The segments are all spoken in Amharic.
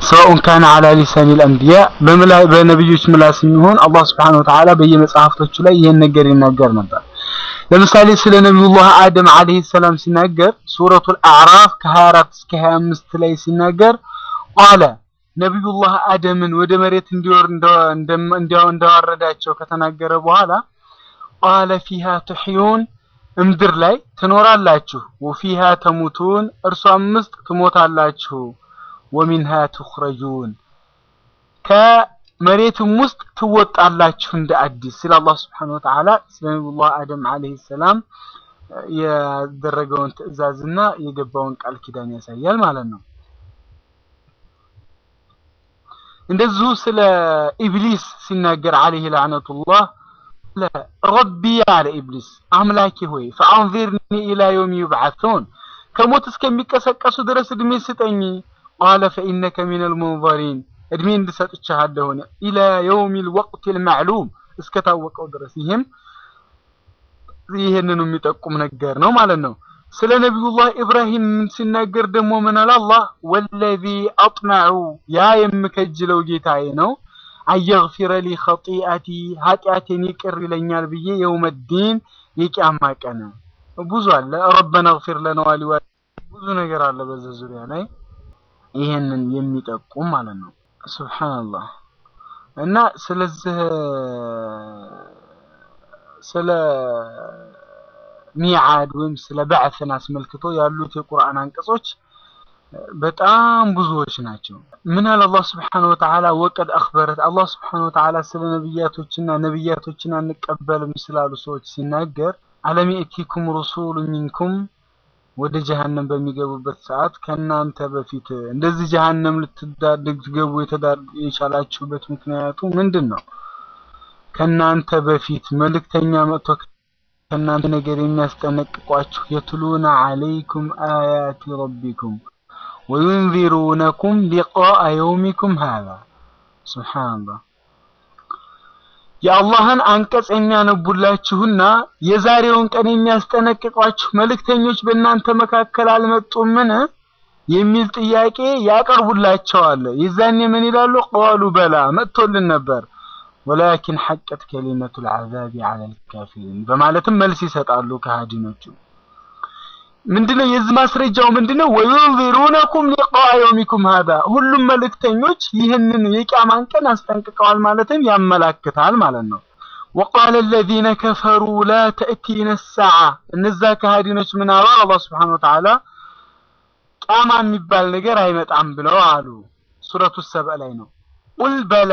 ሰውን ካነ አላ ሊሳኒ ልአንቢያ በነቢዮች ምላስ የሚሆን አላህ ስብሐነሁ ወተዓላ በየመጽሐፍቶቹ ላይ ይህን ነገር ይናገር ነበር። ለምሳሌ ስለ ነቢዩላህ አደም አለይሂ ሰላም ሲናገር ሱረቱል አዕራፍ ከ24 እስከ 25 ላይ ሲናገር ቃለ ነቢዩላህ አደምን ወደ መሬት እንዲወርድ እንዳወረዳቸው ከተናገረ በኋላ ቃለ ፊሃ ትሕዩን እምድር ላይ ትኖራላችሁ፣ ወፊሃ ተሙቱን እርሷም ውስጥ ትሞታላችሁ፣ ወሚንሃ ትኽረጁን ከመሬትም ውስጥ ትወጣላችሁ እንደ አዲስ ሲል አላህ ስብሐነሁ ወተዓላ ስለ ነቢዩላህ አደም አለይሂ ሰላም ያደረገውን ትዕዛዝና የገባውን ቃል ኪዳን ያሳያል ማለት ነው። እንደዚሁ ስለ ኢብሊስ ሲናገር አለይሂ ለዕነቱላህ ረቢ አለ ኢብሊስ አምላኬ ሆይ ፈአንዚርኒ ኢላ የውም ዩብዓቱን ከሞት እስከሚቀሰቀሱ ድረስ እድሜ ስጠኝ። ቃለ ፈኢነከ ሚነል ሙንዘሪን እድሜ እንድሰጥቻለሁ ኢላ የውሚል ወቅቲል ማዕሉም እስከታወቀው ድረስ ይህም ይህንኑ የሚጠቁም ነገር ነው ማለት ነው። ስለ ነቢዩላህ ኢብራሂም ሲናገር ደግሞ ምን አለ አላህ ወለዚ አጥመዑ ያ የምከጅለው ጌታዬ ነው አየግፊረ ሊ ኸጢአቲ ኃጢአቴን ይቅር ይለኛል ብዬ የውመዲን የቂያማ ቀን ብዙ አለ። ረበና ግፊር ለና ወሊዋ ብዙ ነገር አለ በዚህ ዙሪያ ላይ ይሄንን የሚጠቁም ማለት ነው። ሱብሃንአላህ እና ስለዚህ ስለ ሚዓድ ወይም ስለ በዕስን አስመልክቶ ያሉት የቁርአን አንቀጾች በጣም ብዙዎች ናቸው። ምን አለ አላህ ስብሐነሁ ወተዓላ ወቀድ አኽበረት አላህ ስብሐነሁ ወተዓላ ስለ ነብያቶችና ነብያቶችን አንቀበልም ስላሉ ሰዎች ሲናገር አለም የእቲኩም ሩሱሉ ሚንኩም ወደ ጀሀነም በሚገቡበት ሰዓት ከእናንተ በፊት እንደዚህ ጀሀነም ልትገቡ የቻላችሁበት ምክንያቱ ምንድን ነው? ከእናንተ በፊት መልእክተኛ መጥቶ ከእናንተ ነገር የሚያስጠነቅቋችሁ የትሉና አለይኩም አያቲ ረቢኩም ወዩንዚሩነኩም ሊቃአ የውሚኩም ሃዛ ሱብሓነላህ የአላህን አንቀጽ የሚያነቡላችሁና የዛሬውን ቀን የሚያስጠነቅቋችሁ መልእክተኞች በእናንተ መካከል አልመጡምን የሚል ጥያቄ ያቀርቡላቸዋል። የዛኔ ምን ይላሉ? ቃሉ በላ መጥቶልን ነበር ወላኪን ሐቀት ከሊመቱል ዐዛቢ ዐለል ካፊሪን በማለትም መልስ ይሰጣሉ ከሃዲኖቹ። ምንድነው የዚህ ማስረጃው ምንድነው? ወዩንዚሩነኩም ሊቃአ የውሚኩም ሃዛ ሁሉም መልእክተኞች ይህንን የቂያማን ቀን አስጠንቅቀዋል ማለትም ያመላክታል ማለት ነው። ወቃለ አለዚነ ከፈሩ ላ ተእቲነ ሰዓ እነዛ ከሃዲኖች ምን አሉ? አላህ ሱብሓነሁ ወተዓላ ቂያማ የሚባል ነገር አይመጣም ብለው አሉ። ሱረቱ ሰብእ ላይ ነው። ቁል በላ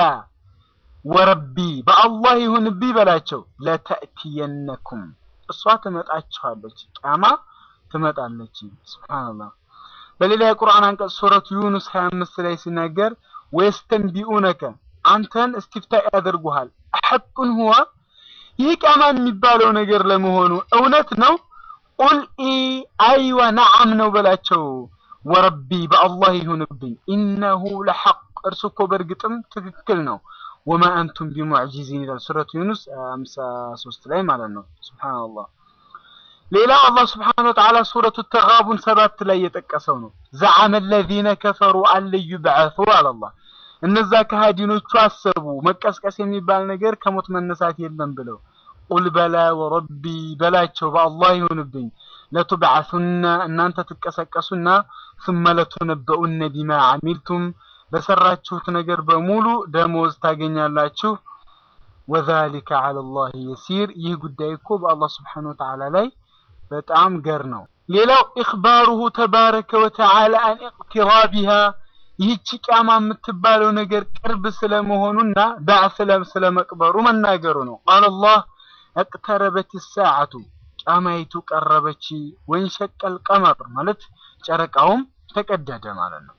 ወረቢ በአላህ ይሁንብኝ በላቸው ለተእቲየነኩም እሷ ትመጣችኋለች ቂያማ ትመጣለች። ሱብሃንአላህ በሌላ የቁርአን አንቀጽ ሱረቱ ዩኑስ 25 ላይ ሲናገር ወየስተንቢኡነከ አንተን እስቲፍታ ያደርጉሃል ሐቁን ሁዋ ይህ ቂያማ የሚባለው ነገር ለመሆኑ እውነት ነው? ቁል ኢ አይዋ ነዓም ነው በላቸው። ወረቢ በአላህ ይሁንብኝ ኢነሁ ለሐቅ እርሱ እኮ በእርግጥም ትክክል ነው። ወማ አንቱም ቢሙዕጂዚን ይላል ሱረቱ ዩኑስ 53 ላይ ማለት ነው። ሱብሃንአላህ ሌላው አላህ ስብሐነሁ ወተዓላ ሱረቱ ተጋቡን ሰባት ላይ የጠቀሰው ነው። ዘዐመ አለዚነ ከፈሩ አን ዩብዐሱ አላህ እነዛ ከሃዲኖቹ አሰቡ መቀስቀስ የሚባል ነገር ከሞት መነሳት የለም ብለው ቁል በላ ወረቢ በላቸው በአላህ ይሁንብኝ ለቱብዐሱና እናንተ ትቀሰቀሱና ثم ለቱነበኡነ ቢማ ዐሚልቱም በሰራችሁት ነገር በሙሉ ደሞዝ ታገኛላችሁ ወዛሊከ ዐለላህ የሲር ይህ ጉዳይ እኮ በአላህ ስብሐነሁ ወተዓላ ላይ በጣም ገር ነው። ሌላው ኢኽባሩሁ ተባረከ ወተዓላ አን ኢቅቲራቢሃ ይህች ቂያማ የምትባለው ነገር ቅርብ ስለመሆኑና ባዕስ ስለመቅበሩ መናገሩ ነው። ቃለ አላህ እቅተረበት ሰዓቱ ቂያማይቱ ቀረበች፣ ወንሸቀል ቀመር ማለት ጨረቃውም ተቀደደ ማለት ነው።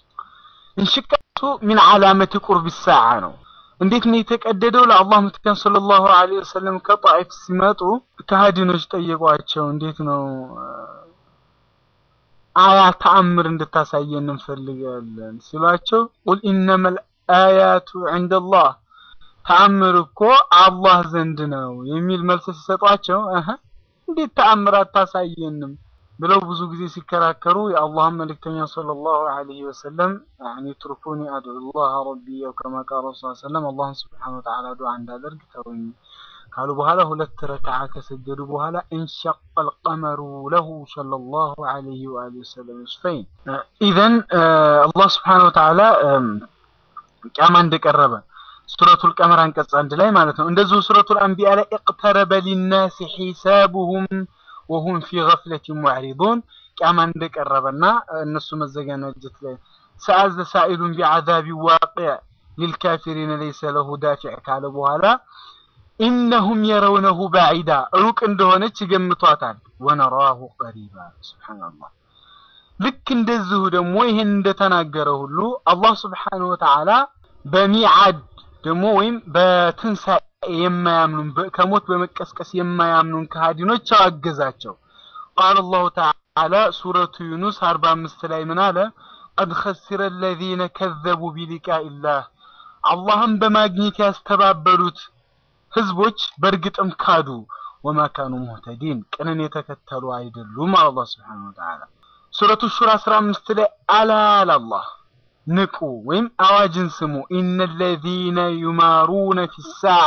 እንሽቀቱ ሚን ዓላመቲ ቁርብ ሰዓ ነው። እንዴት ነው የተቀደደው? ለአላህ መልእክተኛ ሰለላሁ ዐለይሂ ወሰለም ከጣኢፍ ሲመጡ ከሃዲኖች ጠየቋቸው። እንዴት ነው አያ ተአምር እንድታሳየን እንፈልጋለን ሲሏቸው ቁል ኢነመል አያቱ ዐንደላህ ተአምር እኮ አላህ ዘንድ ነው የሚል መልስ ሲሰጧቸው እህ እንዴት ተአምር አታሳየንም? ብለው ብዙ ጊዜ ሲከራከሩ የአላህን መልእክተኛ ሰለላሁ ዐለይሂ ወሰለም ያኒ ትርኩኒ አድዑላህ ረቢ አው ከማ ቃለ ረሱል ሰለም አላህን ስብሓነ ወተዓላ ዱዓ እንዳደርግ ተውኝ ካሉ በኋላ ሁለት ረክዓ ከሰገዱ በኋላ እንሸቀል ቀመሩ ለሁ ሰለላሁ ዐለይሂ ወአሊሂ ወሰለም ዩስፈይን ኢዘን አላህ ስብሓነ ወተዓላ ቂያማ እንደቀረበ ሱረቱል ቀመር አንቀጽ አንድ ላይ ማለት ነው። እንደዚሁ ሱረቱል አንቢያ ላይ እቅተረበ ሊናሲ ሒሳቡሁም ወሁም ፊ ገፍለቲን ሙዕሪዱን ቂያማ እንደቀረበና እነሱ መዘጋጀት ላይ ሰአዘ ሳኢሉን ቢዐዛቢ ዋቂዕ ሊልካፊሪነ ለይሰ ለሁ ዳፊዕ ካለ በኋላ ኢነሁም የረውነሁ ባዒዳ ሩቅ እንደሆነች ይገምቷታል። ወነራሁ ቀሪባ ሱብሓነላህ። ልክ እንደዚሁ ደግሞ ይህን እንደተናገረ ሁሉ አላህ ስብሓነሁ ወተዓላ በሚዓድ ደግሞ ወይም በትንሣኤ የማያምኑን ከሞት በመቀስቀስ የማያምኑን ከሃዲኖች አወገዛቸው። ቃለ አላሁ ተዓላ ሱረቱ ዩኑስ አርባ አምስት ላይ ምን አለ? ቀድ ኸሲረ አለዚነ ከዘቡ ቢሊቃኢላህ አላህን በማግኘት ያስተባበሉት ህዝቦች በእርግጥም ካዱ። ወማ ካኑ ሙህተዲን ቅንን የተከተሉ አይደሉም። አላህ ስብሓነሁ ወተዓላ ሱረቱ ሹራ አስራ አምስት ላይ አላ አላህ ንቁ ወይም አዋጅን ስሙ። ኢነ ለዚነ ዩማሩነ ፊ ሳዓ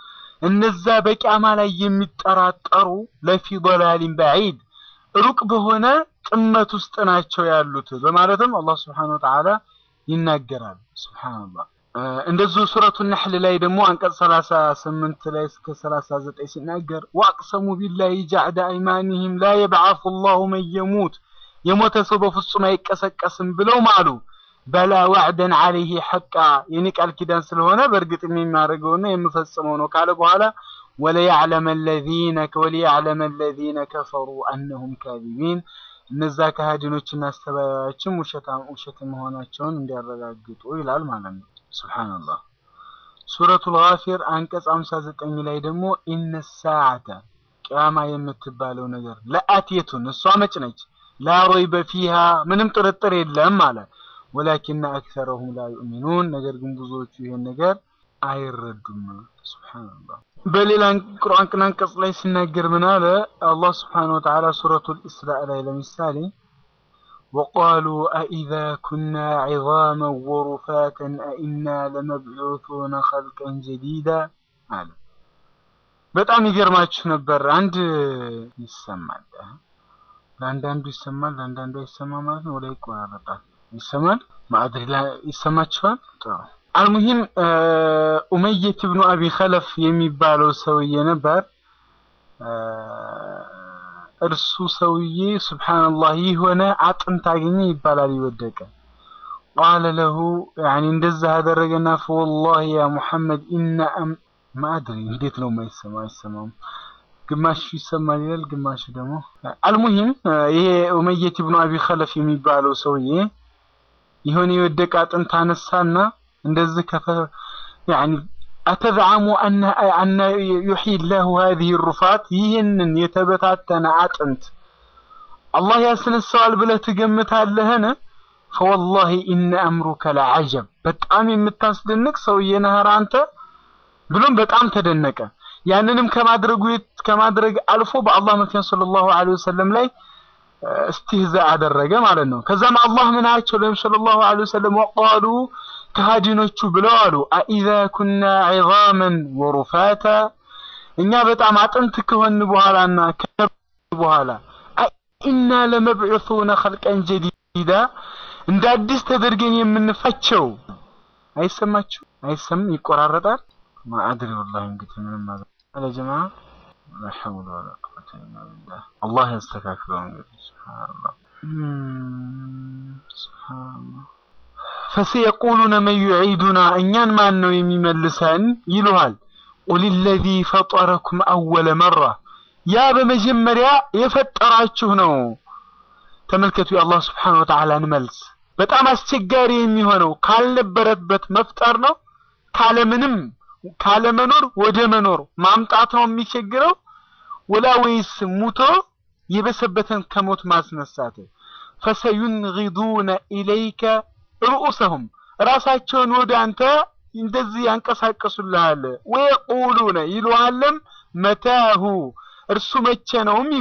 እነዛ በቂያማ ላይ የሚጠራጠሩ ለፊ ዶላሊን በዒድ ሩቅ በሆነ ጥመት ውስጥ ናቸው ያሉት በማለትም አላህ ስብሓነሁ ወተዓላ ይናገራል። ሱብሓነላህ። እንደዚሁ ሱረቱ ነሕል ላይ ደግሞ አንቀጽ 38 ላይ እስከ 39 ሲናገር ወአቅሰሙ ቢላሂ ጀዕደ አይማኒሂም ላ የብዓሱ ላሁ መን የሙት የሞተ ሰው በፍጹም አይቀሰቀስም ብለው ማሉ። በላ ዋዕደን አለይህ ሐቃ የኔ ቃል ኪዳን ስለሆነ በእርግጥም የሚያደርገውና የምፈጽመው ነው ካለ በኋላ ወለያዕለመ ለዚነ ወሊያዕለመ ለዚነ ከፈሩ አነሁም ካዚቢን እነዛ ከሃዲኖችና አስተባባዮችም ውሸት መሆናቸውን እንዲያረጋግጡ ይላል ማለት ነው። ሱብሓነላህ። ሱረቱል ጋፊር አንቀጽ 59 ላይ ደግሞ ኢነ ሰዓተ ቅያማ የምትባለው ነገር ለአትየቱን እሷ መጭ ነች ላ ረይበ ፊሃ ምንም ጥርጥር የለም አለ ወላኪነ አክሰረሁም ላ ዩእሚኑን ነገር ግን ብዙዎቹ ይሄን ነገር አይረዱም። ሱብሓነላህ። በሌላ ቁርአን አንቀጽ ላይ ሲናገር ምን አለ አላህ ሱብሓነሁ ወተዓላ ሱረቱል ኢስራእ ላይ ለምሳሌ ወቃሉ አኢዛ ኩና ዒዛመን ወሩፋተን አኢና ለመብዑሱነ ኸልቀን ጀዲዳ አለ። በጣም ይገርማችሁ ነበር። አንድ ይሰማል፣ ለአንዳንዱ ይሰማል፣ ለአንዳንዱ አይሰማ ማለት ነው። ወደ ይቆራረጣል ይሰማል ማዕድሪ ይሰማችኋል? ጥሩ አልሙሂም ኡመየት ብኑ አቢ ኸለፍ የሚባለው ሰውዬ ነበር። እርሱ ሰውዬ ሱብሓነላህ የሆነ አጥንት አገኘ ይባላል ይወደቀ ቃለ ለሁ ያኒ እንደዛ አደረገና ፈወላሂ ያ ሙሐመድ ኢነ ማዕድሪ እንዴት ነው የማይሰማ አይሰማም ግማሹ ይሰማል ይላል፣ ግማሹ ደግሞ አልሙሂም ይሄ ኡመየት ብኑ አቢ ኸለፍ የሚባለው ሰውዬ የሆነ የወደቀ አጥንት አነሳና እንደዚህ ከፈ ያኒ አተዝዓሙ አነ አነ ዩሕይ ላሁ ሀዚህ ሩፋት ይህንን የተበታተነ አጥንት አላህ ያስነሳዋል ብለህ ትገምታለህን? ፈወላሂ ኢነ አምሩከ ለዐጀብ በጣም የምታስደንቅ ሰውዬ ነህ አንተ ብሎም በጣም ተደነቀ። ያንንም ከማድረጉ ከማድረግ አልፎ በአላህ መልክተኛ ሰለላሁ ዐለይሂ ወሰለም ላይ እስትህዛ አደረገ ማለት ነው። ከዛም አላህ ምን አላቸው ለነብዩ ሰለላሁ ዐለይሂ ወሰለም ወቃሉ ከሃዲኖቹ ብለው አሉ አኢዛ ኩና ዒዛመን ወሩፋታ እኛ በጣም አጥንት ከሆን በኋላና በኋላ ኢና ለመብዑሱነ ኸልቀን ጀዲዳ እንደ አዲስ ተደርገን የምንፋቸው አይሰማችሁ? አይሰማም? ይቆራረጣል። ማአድሪ ወላሂ እንግዲህ ምንም ማለት አለ ጀማ ላ ሐውለ ወላ ቁወተ ኢላ ቢላህ አላህ ያስተካክለው። እንግዲህ ሱብሃንአላህ ሱብሃንአላህ ፈሰየቁሉነ መን ዩዒዱና እኛን ማን ነው የሚመልሰን ይሉሃል። ቁል ለዚ ፈጠረኩም አወለ መራ ያ በመጀመሪያ የፈጠራችሁ ነው። ተመልከቱ የአላህ ስብሓነሁ ወተዓላን መልስ። በጣም አስቸጋሪ የሚሆነው ካልነበረበት መፍጠር ነው። ካለምንም ካለመኖር ወደ መኖር ማምጣት ነው የሚቸግረው፣ ወላ ወይስ ሙቶ የበሰበተን ከሞት ማስነሳት። ፈሰዩንጊዱነ ኢለይከ ርኡሰሁም ራሳቸውን ወደ አንተ እንደዚህ ያንቀሳቀሱልሃል። ወየቁሉነ ይሉሃለም መታሁ እርሱ መቼ ነውም ይሉሃል።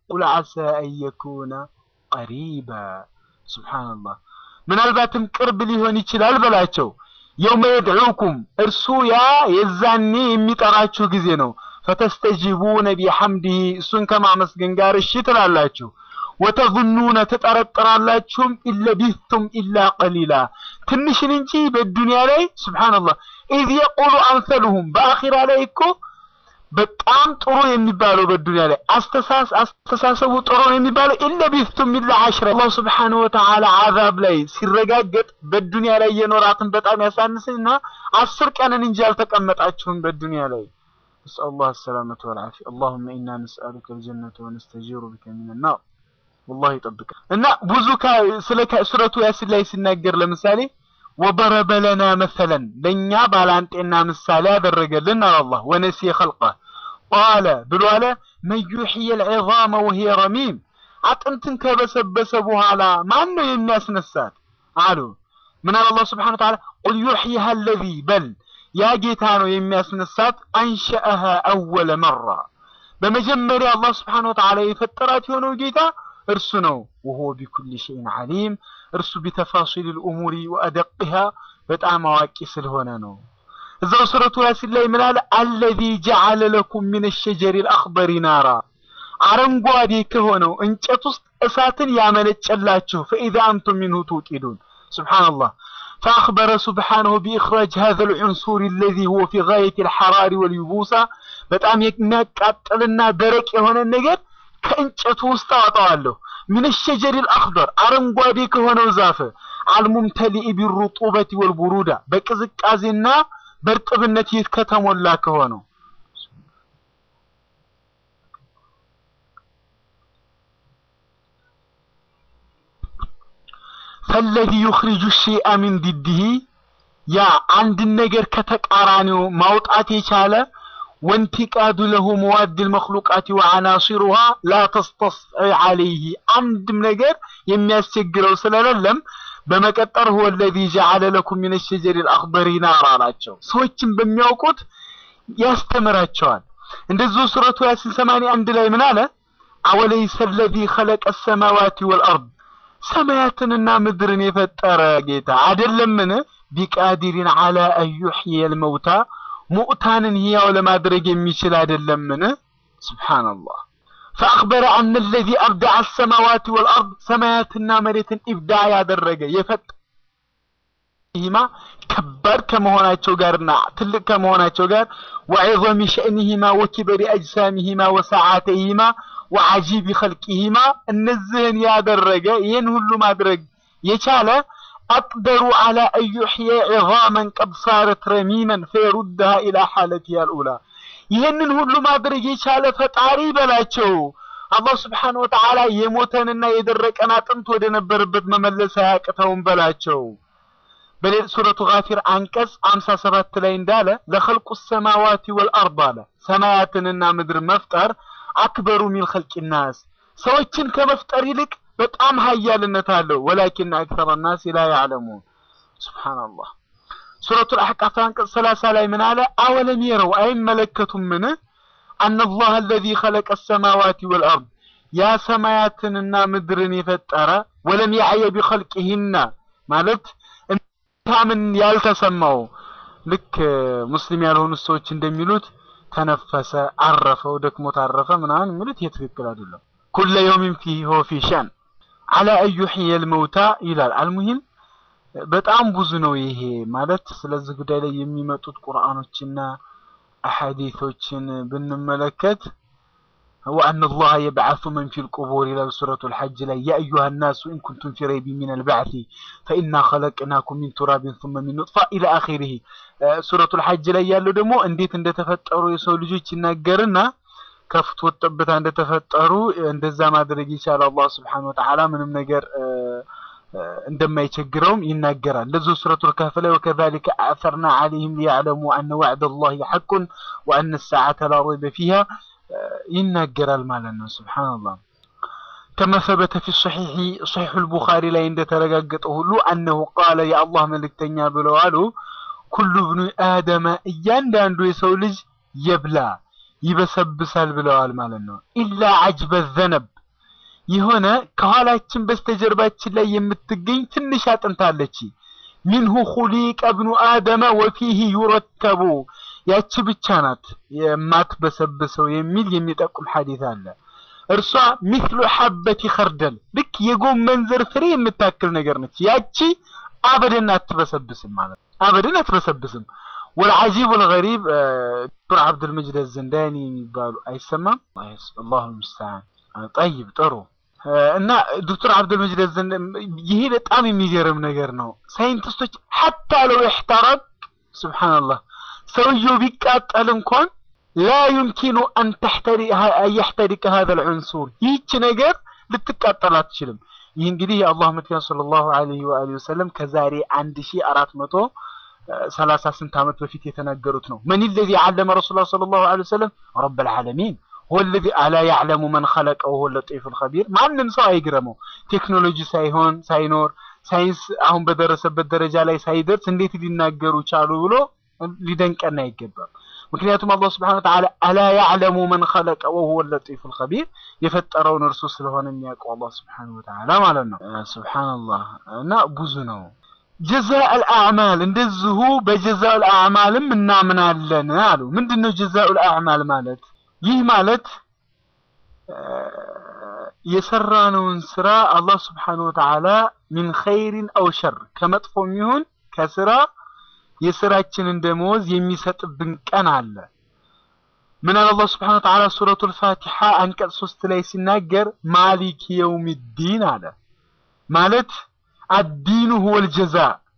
ቁል ዓሳ አን የኩነ ቀሪባ ሱብሓነላህ ምናልባትም ቅርብ ሊሆን ይችላል በላቸው የውመ የድዑኩም እርሱ ያ የዛኔ የሚጠራችሁ ጊዜ ነው ፈተስተጂቡነ ቢሐምዲሂ እሱን ከማመስገን ጋር እሺ ትላላችሁ ወተظኑነ ትጠረጥራላችሁም ኢለቢቱም ኢላ ቀሊላ ትንሽን እንጂ በዱንያ ላይ ሱብሓነላህ ኢዝ የቁሉ አንሰሉሁም በአኺራ ላይ እኮ በጣም ጥሩ የሚባለው በዱንያ ላይ አስተሳሰቡ ጥሩ ነው የሚባለው ኢለቢቱም ኢላ አሽረ አላህ ሱብሓነሁ ወተዓላ አዛብ ላይ ሲረጋገጥ በዱንያ ላይ የኖራትን በጣም ያሳንስና አስር ቀንን እንጂ አልተቀመጣችሁም በዱንያ ላይ نسأل الله السلامة والعافية اللهم إنا نسألك الجنة ونستجير بك من النار والله يطبق እና ብዙ ስለ ሱረቱ ያሲን ላይ ሲናገር ለምሳሌ ወضرب لنا مثلا ለኛ ባላንጤና ምሳሌ ያደረገልን አላህ ወነሲ خلقه قال ብሎ አለ من يحيي العظام وهي رميم አጥንትን ከበሰበሰ በኋላ ማን ነው የሚያስነሳት አሉ ምን አለ አላህ Subhanahu Wa Ta'ala قل يحييها الذي بل ያ ጌታ ነው የሚያስነሳት አንሸአሃ አወለ መራ በመጀመሪያ አላህ ስብሓን ወተዓላ የፈጠራት የሆነው ጌታ እርሱ ነው ወሆ ቢኩል ሸይን ዓሊም እርሱ ቢተፋሲል ልእሙሪ ወአደቅሃ በጣም አዋቂ ስለሆነ ነው እዛው ሱረቱ ያሲን ላይ ምን አለ አለዚ ጀዓለ ለኩም ምን ሸጀሪ ልአክበሪ ናራ አረንጓዴ ከሆነው እንጨት ውስጥ እሳትን ያመነጨላችሁ ፈኢዛ አንቱም ሚንሁ ትውቂዱን ስብሓንላህ فأخبر سبحانه بإخراج هذا العنصر الذي هو في غاية الحرار واليبوسة በጣም የሚያቃጥልና ደረቅ የሆነ ነገር ከእንጨቱ ውስጥ አወጣዋለሁ من الشجر الأخضر አረንጓዴ ከሆነው ዛፍ الممتلئ بالرطوبة والبرودة በቅዝቃዜና በእርጥብነት ከተሞላ ከሆነው ፈለዚ ዩኽሪጁ ሸይአ ሚን ዲድህ ያ አንድን ነገር ከተቃራኒው ማውጣት የቻለ ወንቲቃዱ ለሁ መዋድ ልመክሉቃት ወዐናሲሩሃ ላ ተስተስዒ ዐለይህ አንድም ነገር የሚያስቸግረው ስለሌለም በመቀጠር ሁወ ለዚ ጀዐለ ለኩም ሚነ ሸጀሪ ልአክበሪ ናር አላቸው ሰዎችን በሚያውቁት ያስተምራቸዋል እንደዚሁ ሱረቱ ያሲን ሰማንያ አንድ ላይ ምን አለ አወለይሰ ለዚ ኸለቀ ሰማዋት ወልአርድ ሰማያትንና ምድርን የፈጠረ ጌታ አይደለምን? ቢቃዲሪን አላ አን ዩሕየ ልመውታ ሙእታንን ሕያው ለማድረግ የሚችል አይደለምን? ስብሓንላህ ፈአኽበረ አነ ለዚ አብዳዐ ሰማዋት ወልአርድ ሰማያትና መሬትን ኢብዳ ያደረገ የፈጠ ይህማ ከባድ ከመሆናቸው ጋርና ትልቅ ከመሆናቸው ጋር ወዒظሚ ሸእኒሂማ ወኪበሪ አጅሳሚሂማ ወሰዓተይሂማ ወዓጂብ ኸልቂሂማ እነዚህን ያደረገ ይህን ሁሉ ማድረግ የቻለ አቅደሩ አላ አን ዩሕየ ዒዛመን ቀድ ሳረት ረሚመን ፈየሩድሃ ኢላ ሓለቲሃ ልኡላ ይህንን ሁሉ ማድረግ የቻለ ፈጣሪ በላቸው አላህ ስብሓን ወተዓላ የሞተንና የደረቀን አጥንት ወደ ነበረበት መመለስ አያቅተውም በላቸው በሌል ሱረቱ ጋፊር አንቀጽ 57 ላይ እንዳለ ለኸልቁ ሰማዋቲ ወልአርድ አለ ሰማያትንና ምድር መፍጠር አክበሩ ሚን ኸልቂ ናስ ሰዎችን ከመፍጠር ይልቅ በጣም ሀያልነት አለው ወላኪን አክሰረ ናስ ላ ያዕለሙን ሱብሓነላህ ሱረቱል አሕቃፍ አንቀጽ 30 ላይ ምን አለ አወለም የረው አይመለከቱም ምን አነላህ አለዚ ኸለቀ ሰማዋቲ ወልአርድ ያ ሰማያትንና ምድርን የፈጠረ ወለም ያዕየ ቢኸልቂሂና ማለት ታምን ያልተሰማው ልክ ሙስሊም ያልሆኑ ሰዎች እንደሚሉት ተነፈሰ፣ አረፈው፣ ደክሞት አረፈ ምናምን የሚሉት ይሄ ትክክል አይደለም። ኩለ የውሚን ፊሂ ሆ ፊ ሸን አላ አን ዩሕየ ልመውታ ይላል። አልሙሂም በጣም ብዙ ነው ይሄ ማለት። ስለዚህ ጉዳይ ላይ የሚመጡት ቁርአኖችና አሐዲቶችን ብንመለከት وأن الله يبعث من في القبور إلى سورة الحج لا يا أيها الناس إن كنتم في ريب من البعث فإنا خلقناكم من تراب ثم من نطفة إلى آخره سورة الحج لا يالو دمو انديت اند تفتروا يسو ልጆች ይናገርና ከፍት ወጥበታ እንደተፈጠሩ እንደዛ ማድረግ ይቻላል አላህ Subhanahu Wa Ta'ala ምንም ነገር እንደማይቸግረውም ይናገራል። እንደዚሁ ሱረቱል ከህፍ ላይ ወከዛሊከ አዕሰርና ዐለይሂም ሊያዕለሙ አነ ወዕደ አላሂ ሐቁን ወአነ ሰዓተ ላ ረይበ ፊሃ ይናገራል ማለት ነው። ሱብሃንአላህ ከማ ሰበተ ፊ ሶሒሒ ሶሒሑል ቡኻሪ ላይ እንደተረጋገጠ ሁሉ አነሁ ቃለ የአላህ መልእክተኛ ብለው አሉ ኩሉ ብኑ አደመ እያንዳንዱ የሰው ልጅ የብላ ይበሰብሳል ብለዋል ማለት ነው። ኢላ አጅበ ዘነብ የሆነ ከኋላችን በስተጀርባችን ላይ የምትገኝ ትንሽ አጥንት አለች። ሚንሁ ኹሊቀ ብኑ አደመ ወፊህ ዩረከቡ ያቺ ብቻ ናት የማትበሰብሰው የሚል የሚጠቁም ሐዲስ አለ። እርሷ ሚስሉ ሐበቲ ኸርደል ልክ የጎመን ዘር ፍሬ የምታክል ነገር ነች። ያቺ አበደን አትበሰብስም ማለት አበደን አትበሰብስም። ወልዓጂብ ወልገሪብ ዶክተር አብዱልመጅድ ዘንዳኒ የሚባሉ አይሰማም። አላሁ ሙስተዓን። ጠይብ ጥሩ እና ዶክተር አብዱልመጅድ ይሄ በጣም የሚገርም ነገር ነው። ሳይንቲስቶች ሐታ ለው ይሕተረቅ ሱብሓነላህ ሰውየው ቢቃጠል እንኳን ላ ዩምኪኑ አን የሕተሪቀ ሀዘል ዑንሱር ይህች ነገር ልትቃጠል አትችልም። ይህ እንግዲህ የአላህ መልእክተኛ ሰለላሁ ዐለይሂ ወአሊሂ ወሰለም ከዛሬ አንድ ሺህ አራት መቶ ሰላሳ ስንት ዓመት በፊት የተናገሩት ነው። መን ለዚ ዓለመ ረሱላ ሰለላሁ ዐለይሂ ወሰለም ረብል ዓለሚን ወለዚ አላ ያዕለሙ መን ኸለቀ ወሁወ ለጢፉል ኸቢር። ማንም ሰው አይግረመው ቴክኖሎጂ ሳይሆን ሳይኖር ሳይንስ አሁን በደረሰበት ደረጃ ላይ ሳይደርስ እንዴት ሊናገሩ ቻሉ ብሎ ሊደንቀን አይገባም። ምክንያቱም አላህ ስብሐነሁ ወተዓላ አላ ያዕለሙ መን ኸለቀ ወሁወ ለጢፉል ኸቢር የፈጠረውን እርሱ ስለሆነ የሚያውቀው አላህ ስብሐነሁ ወተዓላ ማለት ነው። ሱብሃነላህ እና ብዙ ነው። ጀዛኡል አዕማል እንደዚሁ በጀዛኡል አዕማልም እናምናለን አሉ። ምንድነው ጀዛኡል አዕማል ማለት? ይህ ማለት የሰራነውን ስራ አላህ ስብሐነሁ ወተዓላ ሚን ኸይሪን አው ሸር ከመጥፎም ይሁን ከስራ የስራችንን ደመወዝ የሚሰጥብን ቀን አለ። ምን አለ አላህ ስብሐነሁ ወተዓላ ሱረቱል ፋቲሓ አንቀጽ ሶስት ላይ ሲናገር ማሊክ የውሚዲን አለ። ማለት አዲኑ ሁወል ጀዛ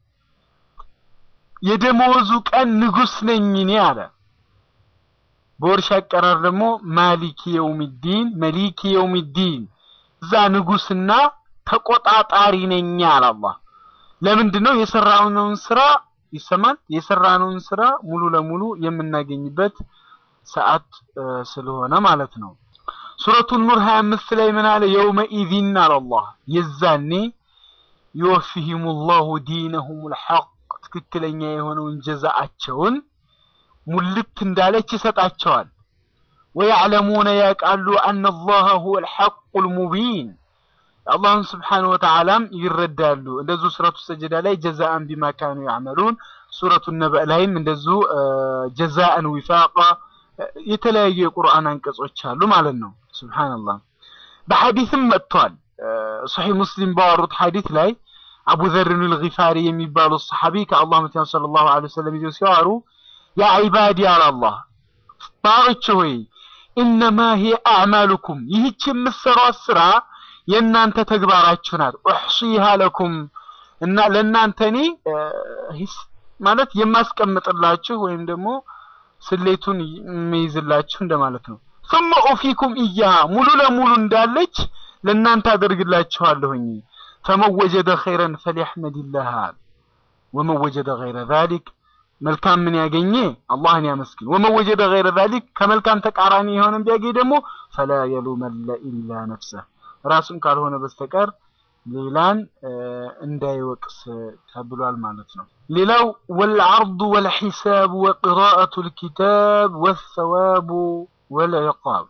የደመወዙ ቀን ንጉስ ነኝ እኔ አለ። በወርሻ አቀራር ደግሞ ማሊክ የውሚዲን መሊክ የውሚዲን እዛ ንጉስና ተቆጣጣሪ ነኝ አለ አላህ። ለምንድን ነው የሰራነውን ስራ ይሰማል የሰራነውን ስራ ሙሉ ለሙሉ የምናገኝበት ሰዓት ስለሆነ ማለት ነው። ሱረቱ ኑር 25 ላይ ምን አለ? የውመ ኢዚን አለ አላህ የዛኔ ዩወፊሂሙላሁ ዲነሁሙል ሐቅ ትክክለኛ የሆነውን ጀዛአቸውን ሙልት እንዳለች ይሰጣቸዋል። ወያዕለሙነ ያውቃሉ አነላህ ሁወል ሐቁል ሙቢን አላህን ስብሓነሁ ወተዓላም ይረዳሉ። እንደዚሁ ሱረቱ ሰጀዳ ላይ ጀዛአን ቢማ ካኑ ያዕመሉን፣ ሱረቱ ነበእ ላይም እንደዚሁ ጀዛአን ዊፋቃ የተለያዩ የቁርአን አንቀጾች አሉ ማለት ነው። ሱብሓነላህ በሐዲስም መጥቷል። ሶሒህ ሙስሊም ባወሩት ሐዲስ ላይ አቡ ዘርን ልጊፋሪ የሚባሉ ሰሓቢ ከአላህ መልእክተኛ ሰለላሁ ዐለይሂ ወሰለም ይዘው ሲዋሩ ያ ዒባዲ አለ አላህ ባሮች ሆይ ኢነማ ሂየ አዕማሉኩም ይህች የምትሰሯት ስራ የእናንተ ተግባራችሁ ናት። ኡሕሲሃ ለኩም እና ለእናንተ እኔ ማለት የማስቀምጥላችሁ ወይም ደግሞ ስሌቱን የሚይዝላችሁ እንደማለት ነው። ثم ኡፊኩም ኢያሃ ሙሉ ለሙሉ እንዳለች ለእናንተ አደርግላችኋለሁኝ። ፈመን ወጀደ ኸይረን ፈሊሐመዲላህ ወመን ወጀደ ገይረ ዛሊክ መልካም ምን ያገኘ አላህን ያመስግን። ወመን ወጀደ ገይረ ዛሊክ ከመልካም ተቃራኒ የሆነን ቢያገኝ ደግሞ ፈላ የሉመነ ኢላ ነፍሰህ ራሱን ካልሆነ በስተቀር ሌላን እንዳይወቅስ ተብሏል ማለት ነው። ሌላው ወልዐርዱ ወልሒሳብ ወቅራአቱ ልኪታብ ወሰዋቡ ወልዕቃብ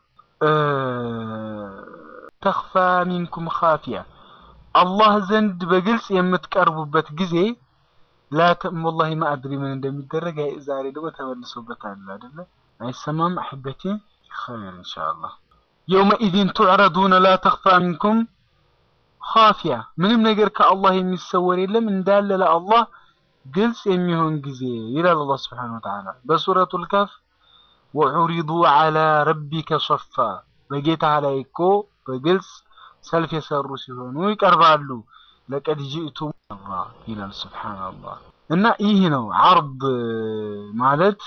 ተኽፋ ሚንኩም ካፊያ አላህ ዘንድ በግልጽ የምትቀርቡበት ጊዜ ላተም ወላሂ ማአድሪ ምን እንደሚደረግ ዛሬ ደግሞ ተመልሶበታል አይደለ? አይሰማም አሕበቴ ኸይር ኢንሻአላህ የውመኢዚን ቱዕረዱነ ላ ተኽፋ ሚንኩም ካፊያ ምንም ነገር ከአላህ የሚሰወር የለም እንዳለ ለአላህ ግልጽ የሚሆን ጊዜ ይላል አላህ ስብሓነሁ ወተዓላ በሱረቱል ካፍ ወዑሪዱ ዐላ ረቢከ ሶፋ በጌታ ላይ እኮ በግልጽ ሰልፍ የሰሩ ሲሆኑ ይቀርባሉ። ለቀድ ጅእቱም ይላል ስብሓነላህ። እና ይህ ነው ዐርድ ማለት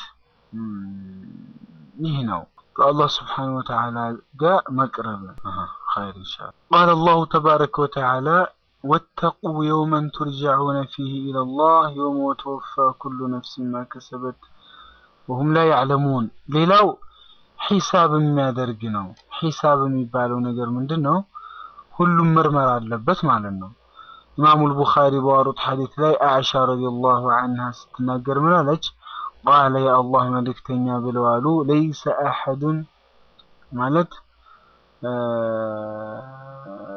ይህ ነው ከአላህ ስብሓነሁ ወተዓላ ጋር መቅረብ ኸይር ኢንሻአላህ። ቃለ አላሁ ተባረከ ወተዓላ ወተቁ የውመን ቱርጀዑነ ፊህ ኢለላህ የውመ ወተወፋ ኩሉ ነፍሲን ማ ከሰበት ወሁም ላ ያዕለሙን። ሌላው ሒሳብ የሚያደርግ ነው። ሒሳብ የሚባለው ነገር ምንድን ነው? ሁሉም ምርመራ አለበት ማለት ነው። ኢማሙል ቡኻሪ ባወሩት ሐዲት ላይ አኢሻ ረዲየላሁ ዐንሃ ስትናገር ምን አለች? ቃለ የአላህ መልእክተኛ ብለዋሉ ለይሰ አሐዱን ማለት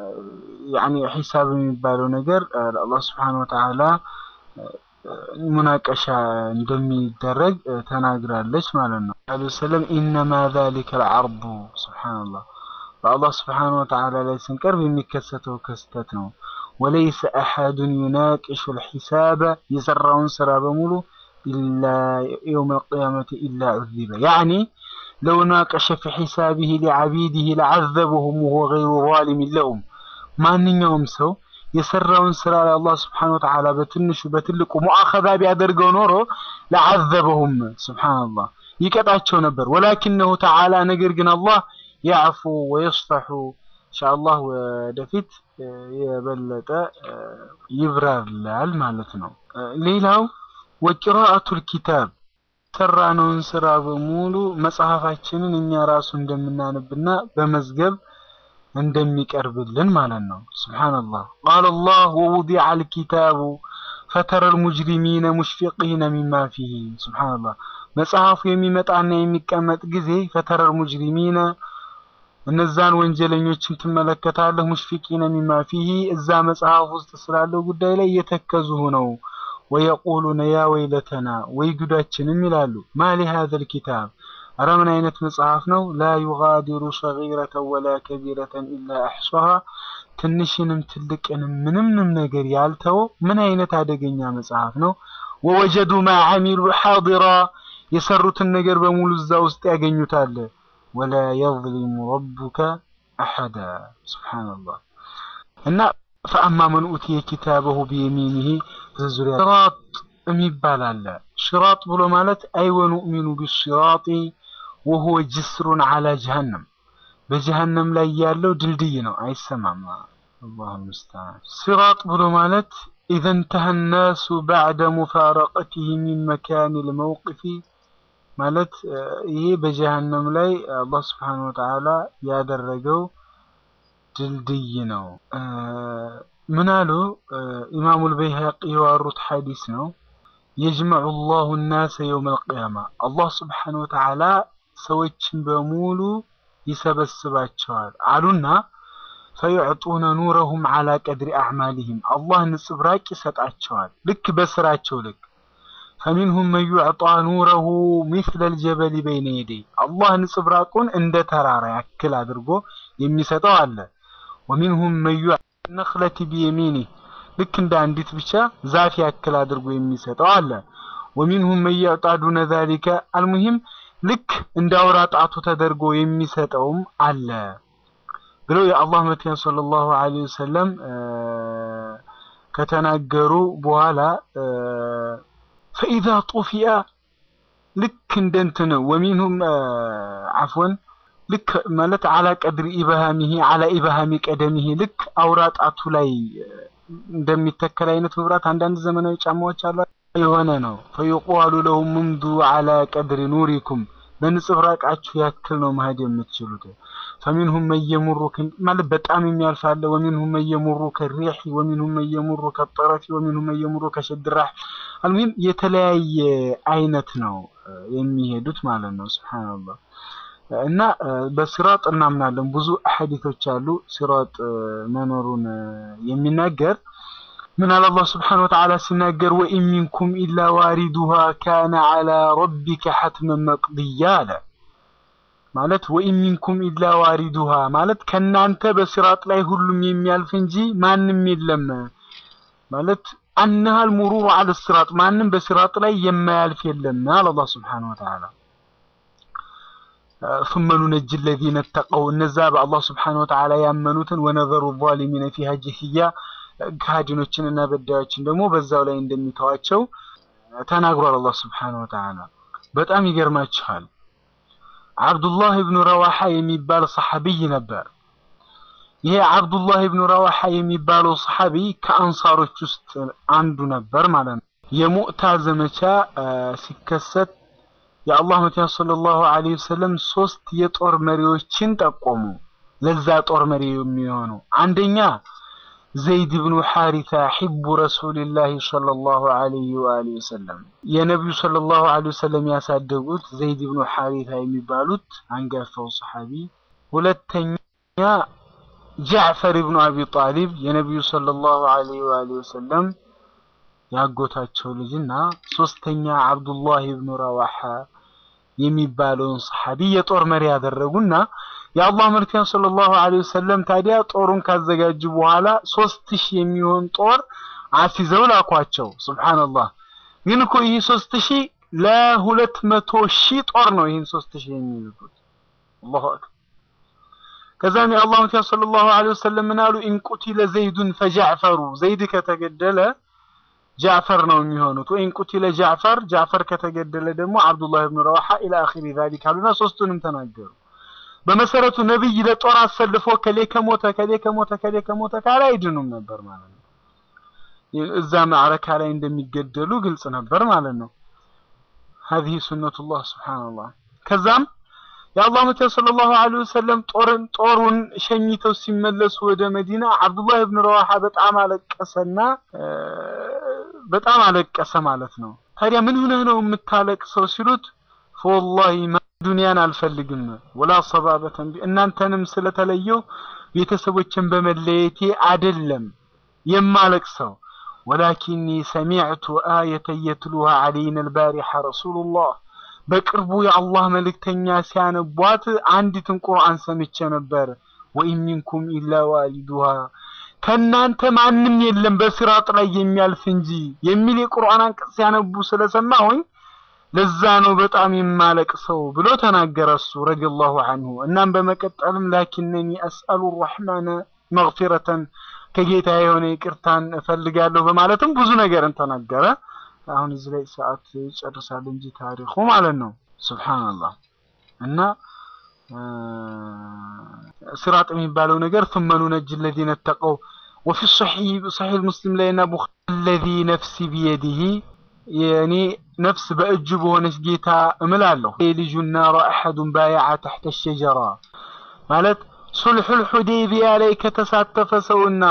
ያኒ ሂሳብ የሚባለው ነገር አላህ Subhanahu Wa Ta'ala ሙናቀሻ እንደሚደረግ ተናግራለች ማለት ነው። አለይሂ ሰላም ኢነማ ذلك العرض ሱብሃንአላህ በአላህ Subhanahu Wa Ta'ala ላይ ስንቀርብ የሚከሰተው ክስተት ነው። ወለይሰ አሐዱን ዩናቂሹ الحساب የሰራውን ስራ በሙሉ ኢላ يوم القيامة إلا عذب يعني لو ناقش في حسابه لعبيده لعذبهم وهو غير ظالم لهم ማንኛውም ሰው የሰራውን ስራ ላይ አላህ Subhanahu Wa Ta'ala በትንሹ በትልቁ ሙአኸዛ ቢያደርገው ኖሮ ለዓዘበሁም ሱብሃንአላህ ይቀጣቸው ነበር። ወላኪነሁ ተዓላ ነገር ግን አላህ ያዕፉ ወየስፈሑ ኢንሻአላህ ወደፊት የበለጠ ይብራራል ማለት ነው። ሌላው ወቂራአቱል ኪታብ ሰራነውን ስራ በሙሉ መጽሐፋችንን እኛ ራሱ እንደምናነብና በመዝገብ እንደሚቀርብልን ማለት ነው። ሱብሃንአላህ ቃለ አላህ ወውዲዐ አልኪታቡ ፈተረ አልሙጅሪሚነ ሙሽፊቂነ ሚማ ፊሂ ሱብሃንአላህ መጽሐፉ የሚመጣና የሚቀመጥ ጊዜ ፈተረ አልሙጅሪሚነ እነዛን ወንጀለኞችን ትመለከታለህ ሙሽፊቂነ ሚማ ፊሂ እዛ መጽሐፍ ውስጥ ስላለው ጉዳይ ላይ እየተከዙ ነው። ወየቁሉነ ያ ወይለተና ወይ ጉዳችንም ይላሉ ማሊ ሀዘል ኪታብ አረ ምን አይነት መጽሐፍ ነው? ላ ዩጋዲሩ ሰጊረተን ወላ ከቢረተን ኢላ አሕሷሃ ትንሽንም ትልቅንም ምንምንም ነገር ያልተው ምን አይነት አደገኛ መጽሐፍ ነው? ወወጀዱ ማ ዓሚሉ ሓዲራ የሰሩትን ነገር በሙሉ እዛ ውስጥ ያገኙታል። ወላ የዝሊሙ ረቡከ አሐዳ ሱብሓነላህ እና ፈአማ መን ኡትየ ኪታበሁ ቢየሚኒሂ ዙሪያ ሽራጥ የሚባል አለ። ሽራጥ ብሎ ማለት አይወኑእሚኑ ቢሲራጢ ወሁወ ጅስሩን አላ ጀሀነም በጀሀነም ላይ ያለው ድልድይ ነው፣ አይሰማም። አላሁ ሙስተዓን። ሲራጥ ብሎ ማለት ኢዘ እንተሀ ናሱ ባዕደ ሙፋረቀቲሂ ሚን መካን ልመውቅፊ ማለት ይሄ በጀሀነም ላይ አላህ ስብሓነሁ ወተዓላ ያደረገው ድልድይ ነው። ምን አሉ ኢማሙል በይሀቂ የዋሩት ሐዲስ ነው። የጅመዑ ላሁ ናሰ የውም አልቅያማ አላህ ስብሓነሁ ወተዓላ ሰዎችን በሙሉ ይሰበስባቸዋል አሉና ፈዩዕጡነ ኑረሁም ዓላ ቀድሪ አዕማሊሂም አላህ ንጽብራቅ ይሰጣቸዋል ልክ በስራቸው ልክ ፈሚንሁም መን ዩዕጣ ኑረሁ ሚስለ ልጀበሊ በይነ የደይ አላህ ንጽብራቁን እንደ ተራራ ያክል አድርጎ የሚሰጠው አለ። ወሚንሁም መን ዩዕጣ ነኽለቲ ቢየሚኒህ ልክ እንደ አንዲት ብቻ ዛፍ ያክል አድርጎ የሚሰጠው አለ። ወሚንሁም መን ዩዕጣ ዱነ ዛሊከ አልሙሂም ልክ እንደ አውራ ጣቱ ተደርጎ የሚሰጠውም አለ ብለው የአላህ መልእክተኛ ሰለላሁ ዐለይሂ ወሰለም ከተናገሩ በኋላ ፈኢዛ ጡፊአ ልክ እንደ እንትን ወሚንሁም አፍወን ልክ ማለት አላ ቀድሪ ኢብሃሚሂ አላ ኢብሃሚ ቀደሚሂ ልክ አውራ ጣቱ ላይ እንደሚተከል አይነት መብራት አንዳንድ ዘመናዊ ጫማዎች አሉ የሆነ ነው። ፈዩቃሉ ለሁም ሙምዱ አላ ቀድሪ ኑሪኩም በንጽብራቃችሁ ያክል ነው መሄድ የምትችሉት። ፈሚንሁም መየሙሩ ማለት በጣም የሚያልፍ አለ። ወሚንሁም መየሙሩ ከሪሒ ወሚንሁም መየሙሩ ከጠረፊ ወሚንሁም መየሙሩ ከሸድራህ አልሙሂም የተለያየ አይነት ነው የሚሄዱት ማለት ነው። ሱብሃንአላህ እና በሲራጥ እናምናለን። ብዙ ሐዲቶች አሉ ሲራጥ መኖሩን የሚናገር ምን አለ አላህ ስብሓነሁ ወተዓላ ሲናገር ወኢን ሚንኩም ኢላ ዋሪዱሃ ካነ ዐላ ረቢከ ሐትመን መቅድያ አለ። ማለት ወኢን ሚንኩም ኢላ ዋሪዱሃ ማለት ከናንተ በሲራጥ ላይ ሁሉም የሚያልፍ እንጂ ማንም የለም ማለት አነሃል ሙሩሩ ዐለ ሲራጥ ማንም በሲራጥ ላይ የማያልፍ የለም አለ አላህ ስብሓነሁ ወተዓላ። ثم ننجي الذين اتقوا እነዛ በአላህ ስብሓነሁ ወተዓላ ያመኑትን ወነዘሩ ዛሊሚነ ፊሃ ጀሲያ ከሃዲኖችንና በዳዮችን ደግሞ በዛው ላይ እንደሚተዋቸው ተናግሯል አላህ ስብሓነሁ ወተዓላ። በጣም ይገርማችኋል። አብዱላህ ብኑ ረዋሓ የሚባል ሰሐቢይ ነበር። ይሄ አብዱላህ ብኑ ረዋሓ የሚባለው ሰሐቢ ከአንሳሮች ውስጥ አንዱ ነበር ማለት ነው። የሙዕታ ዘመቻ ሲከሰት የአላህ መልእክተኛ ሰለላሁ ዐለይሂ ወሰለም ሶስት የጦር መሪዎችን ጠቆሙ። ለዛ ጦር መሪ የሚሆኑ አንደኛ ዘይድ ብኑ ሐሪታ ሒቡ ረሱልላህ ሰለላሁ ዐለይሂ ወአሊሂ ወሰለም የነቢዩ ሰለላሁ ዐለይሂ ወሰለም ያሳደጉት ዘይድ ብኑ ሐሪታ የሚባሉት አንጋፋው ሰሐቢ። ሁለተኛ ጃዕፈር ኢብኑ አቢ ጣሊብ የነቢዩ ሰለላሁ ዐለይሂ ወአሊሂ ወሰለም ያጎታቸው ልጅና ሶስተኛ አብዱላህ ኢብኑ ረዋሓ የሚባለውን ሰሐቢ የጦር መሪ ያደረጉና የአላህ መልክተኛ ሰለላሁ ዐለይሂ ወሰለም ታዲያ ጦሩን ካዘጋጁ በኋላ ሶስት ሺህ የሚሆን ጦር አስይዘው ላኳቸው። ሱብሃንአላህ ግን እኮ ይህ ሶስት ሺህ ለሁለት መቶ ሺህ ጦር ነው ይህን ሶስት ሺህ የሚልኩት። አላሁ አክበር። ከዛም የአላህ መልክተኛ ሰለላሁ ዐለይሂ ወሰለም ምን አሉ? ኢን ቁቲለ ዘይዱን ፈጃዕፈሩ ዘይድ ከተገደለ ጃዕፈር ነው የሚሆኑት። ወይን ቁቲለ ጃዕፈር ጃዕፈር ከተገደለ ደግሞ አብዱላህ ብን ረዋሓ ኢላ አኺሪ ዛሊክ አሉና ሶስቱንም ተናገሩ። በመሰረቱ ነብይ ለጦር አሰልፎ ከሌ ከሞተ ከሌ ከሞተ ከሌ ከሞተ ካለ አይድኑም ነበር ማለት ነው። እዛ ማዕረካ ላይ እንደሚገደሉ ግልጽ ነበር ማለት ነው። هذه سنة الله سبحان الله ከዛም የአላህ መልእክተኛ ሰለላሁ ዐለይሂ ወሰለም ጦርን ጦሩን ሸኝተው ሲመለሱ ወደ መዲና አብዱላህ ብን ረዋሓ በጣም አለቀሰና በጣም አለቀሰ ማለት ነው። ታዲያ ምን ሆነህ ነው የምታለቅሰው ሲሉት ፈወላሂ ዱንያን አልፈልግም ወላ ሰባበተን እናንተንም ስለተለየው ቤተሰቦችን በመለየቴ አይደለም የማለቅሰው ወላኪኒ ሰሚዕቱ አየተ የትሉሃ ዐለይና አልባሪሐ ረሱሉላህ በቅርቡ የአላህ መልእክተኛ ሲያነቧት አንዲትን ቁርአን ሰምቼ ነበር። ወኢን ሚንኩም ኢላ ዋሊዱሃ ከእናንተ ማንም የለም በሲራጥ ላይ የሚያልፍ እንጂ የሚል የቁርአን አንቀጽ ሲያነቡ ስለሰማሁኝ ለዛ ነው በጣም የማለቅሰው ብሎ ተናገረ እሱ ረዲየላሁ ዐንሁ። እናም በመቀጠልም ላኪነኒ አስአሉ ረሕማነ መግፊረተን ከጌታ የሆነ ይቅርታን እፈልጋለሁ በማለትም ብዙ ነገርን ተናገረ። አሁን እዚህ ላይ ሰዓት ይጨርሳል እንጂ ታሪኩ ማለት ነው። ሱብሃንአላህ እና ሲራጥ የሚባለው ነገር ثم ننجي الذين اتقوا وفي الصحيح صحيح مسلم ላይ እና ቡኻሪ الذي نفسي بيده የኔ ነፍስ በእጁ በሆነች ጌታ እምላለሁ የልጁ ናራ አሐዱን ባያዓ ተሕተ ሸጀራ ማለት ሱልሑል ሑዴይቢያ ላይ ከተሳተፈ ሰውና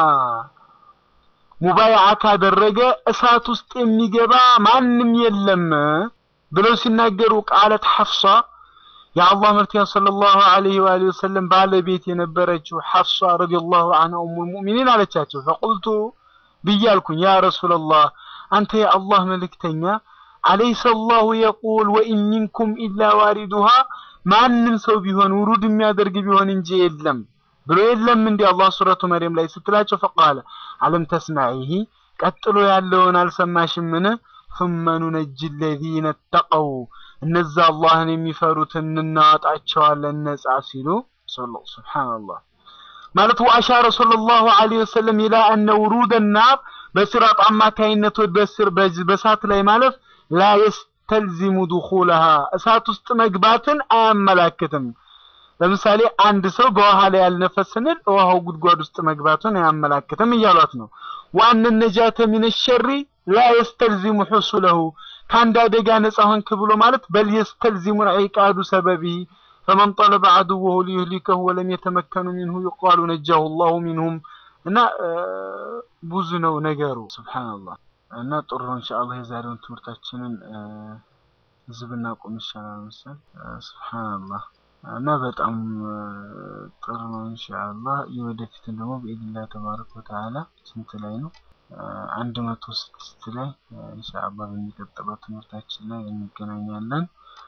ሙባይዓ ካደረገ እሳት ውስጥ የሚገባ ማንም የለም ብለው ሲናገሩ ቃለት ሐፍሳ የአላህ መልክተኛ ሰለላሁ ዐለይሂ ወአሊሂ ወሰለም ባለቤት የነበረችው ሐፍሳ ረዲየላሁ ዐንሃ ኡሙል ሙእሚኒን አለቻቸው። ፈቁልቱ ብያልኩኝ ያ ረሱለላህ አንተ የአላህ መልእክተኛ አለይሰ አላሁ የቁል ወኢን ሚንኩም ኢላ ዋሪዱሃ ማንም ሰው ቢሆን ውሩድ የሚያደርግ ቢሆን እንጂ የለም ብሎ የለም እንዲ አላህ ሱረቱ መርየም ላይ ስትላቸው ፈቃለ አለም ተስማዒሂ ቀጥሎ ያለውን አልሰማሽምን ثم ننجي الذين اتقوا እነዛ አላህን የሚፈሩትን እናወጣቸዋለን ነጻ ሲሉ ሱብሃንአላህ ማለት ወአሻረ ሰለላሁ ዐለይሂ ወሰለም ኢላ አነ ውሩድ ናር በሲራጥ አማካይነት በስር በእሳት ላይ ማለፍ ላ የስተልዚሙ ዱኹለሃ እሳት ውስጥ መግባትን አያመላክትም። ለምሳሌ አንድ ሰው በውሃ ላይ ያልነፈ ስንል ውሃው ጉድጓድ ውስጥ መግባቱን አያመላክትም እያሏት ነው። ዋነ ነጃተ ሚነ ሸሪ ላ የስተልዚሙ ሑሱለሁ ከአንድ አደጋ ነጻ ሆንክ ብሎ ማለት በል የስተልዚሙ ዒቃዱ ሰበቢ ፈመን ጠለበ ዐዱወሁ ሊዩህሊከሁ ወለም የተመከኑ ሚንሁ ይቃሉ ነጃሁ ላሁ ሚንሁም እና ብዙ ነው ነገሩ። ሱብሃንአላህ እና ጥሩ ነው። ኢንሻአላህ የዛሬውን ትምህርታችንን እዚህ ብናቆም ይሻላል መሰል። ሱብሃንአላህ እና በጣም ጥሩ ነው። ኢንሻአላህ የወደፊትን ደግሞ በኢድላህ ተባረከ ወተዓላ ስንት ላይ ነው? አንድ መቶ ስድስት ላይ ኢንሻአላህ በሚቀጥለው ትምህርታችን ላይ እንገናኛለን።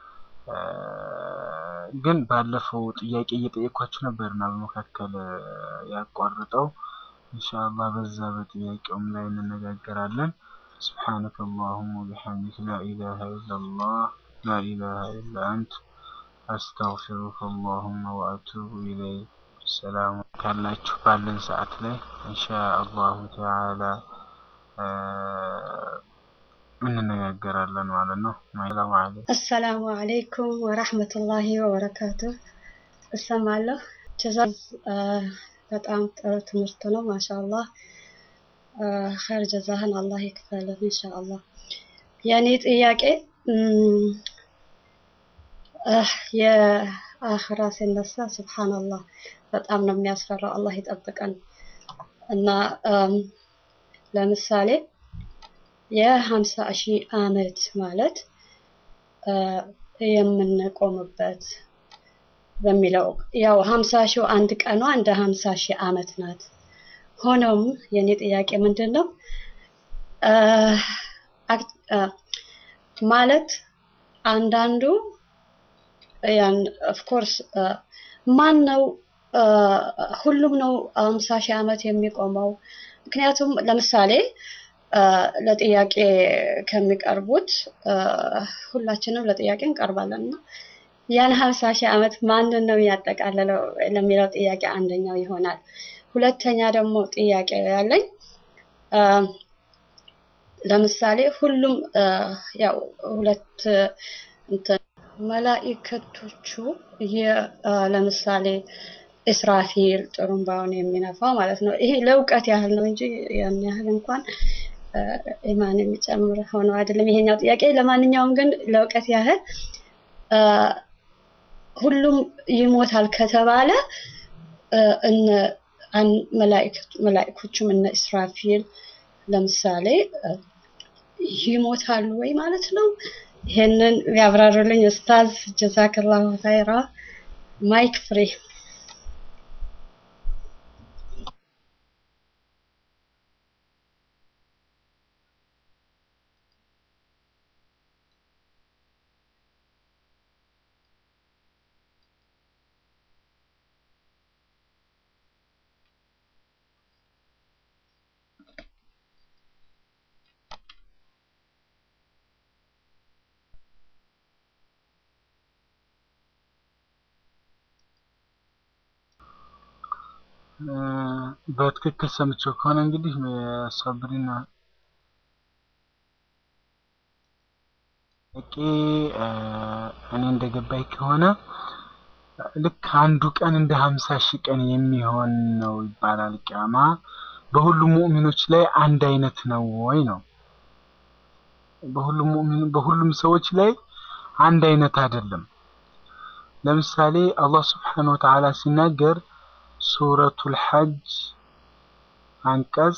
ግን ባለፈው ጥያቄ እየጠየኳችሁ ነበርና በመካከል ያቋርጠው ኢንሻአላህ በዛ በጥያቄውም ላይ እንነጋገራለን። سبحانك اللهم وبحمدك لا إله إلا الله لا إله إلا أنت أستغفرك اللهم وأتوب إليك السلام ካላችሁ ባለን ሰዓት ላይ ኢንሻአላሁ ተዓላ እንነጋገራለን ማለት ነው። ሰላም አለይኩም አሰላሙ አለይኩም ወራህመቱላሂ ወበረካቱ። እሰማለሁ። ጀዛ በጣም ጥሩ ትምህርት ነው። ማሻአላህ ኸይር ጀዛህን አላህ ይክፈልህ ኢንሻአላህ። የኔ ጥያቄ የአኽራ ሲነሳ ሱብሃንአላህ በጣም ነው የሚያስፈራው። አላህ ይጠብቀን እና ለምሳሌ የሀምሳ ሺህ ዓመት ማለት የምንቆምበት በሚለው ያው ሀምሳ ሺው አንድ ቀኗ እንደ ሀምሳ ሺህ ዓመት ናት። ሆኖም የኔ ጥያቄ ምንድን ነው እ፣ አክ- እ፣ ማለት አንዳንዱ ያን ኦፍኮርስ ማን ነው እ፣ ሁሉም ነው ሀምሳ ሺህ ዓመት የሚቆመው? ምክንያቱም ለምሳሌ እ፣ ለጥያቄ ከሚቀርቡት እ፣ ሁላችንም ለጥያቄ እንቀርባለን እና ያን ሀምሳ ሺህ ዓመት ማንን ነው ያጠቃለለው ለሚለው ጥያቄ አንደኛው ይሆናል። ሁለተኛ ደግሞ ጥያቄ ያለኝ እ፣ ለምሳሌ ሁሉም እ፣ ያው ሁለት እንትን መላኢከቶቹ የ- እ፣ ለምሳሌ እስራፊል ጥሩምባውን የሚነፋው ማለት ነው። ይሄ ለእውቀት ያህል ነው እንጂ ያን ያህል እንኳን እ፣ ኢማን የሚጨምር ሆኖ አይደለም ይሄኛው ጥያቄ። ለማንኛውም ግን ለእውቀት ያህል እ፣ ሁሉም ይሞታል ከተባለ እ፣ እነ አን- መላኢከት- መላኢኮቹም እነ እስራፊል ለምሳሌ እ፣ ይሞታሉ ወይ ማለት ነው? ይሄንን ቢያብራሩልኝ ኡስታዝ። ጀዛከላሁ ኸይራ። ማይክ ፍሪ። እ፣ በትክክል ሰምቼው ከሆነ እንግዲህ ሰብሪና ጥያቄ እ፣ እኔ እንደገባኝ ከሆነ ልክ አንዱ ቀን እንደ ሀምሳ ሺህ ቀን የሚሆን ነው ይባላል። ቂያማ በሁሉም ሙእሚኖች ላይ አንድ አይነት ነው ወይ ነው? በሁሉም ሙእሚን በሁሉም ሰዎች ላይ አንድ አይነት አይደለም። ለምሳሌ አላህ ስብሓነሁ ወተዓላ ሲናገር ሱረቱል ሐጅ አንቀጽ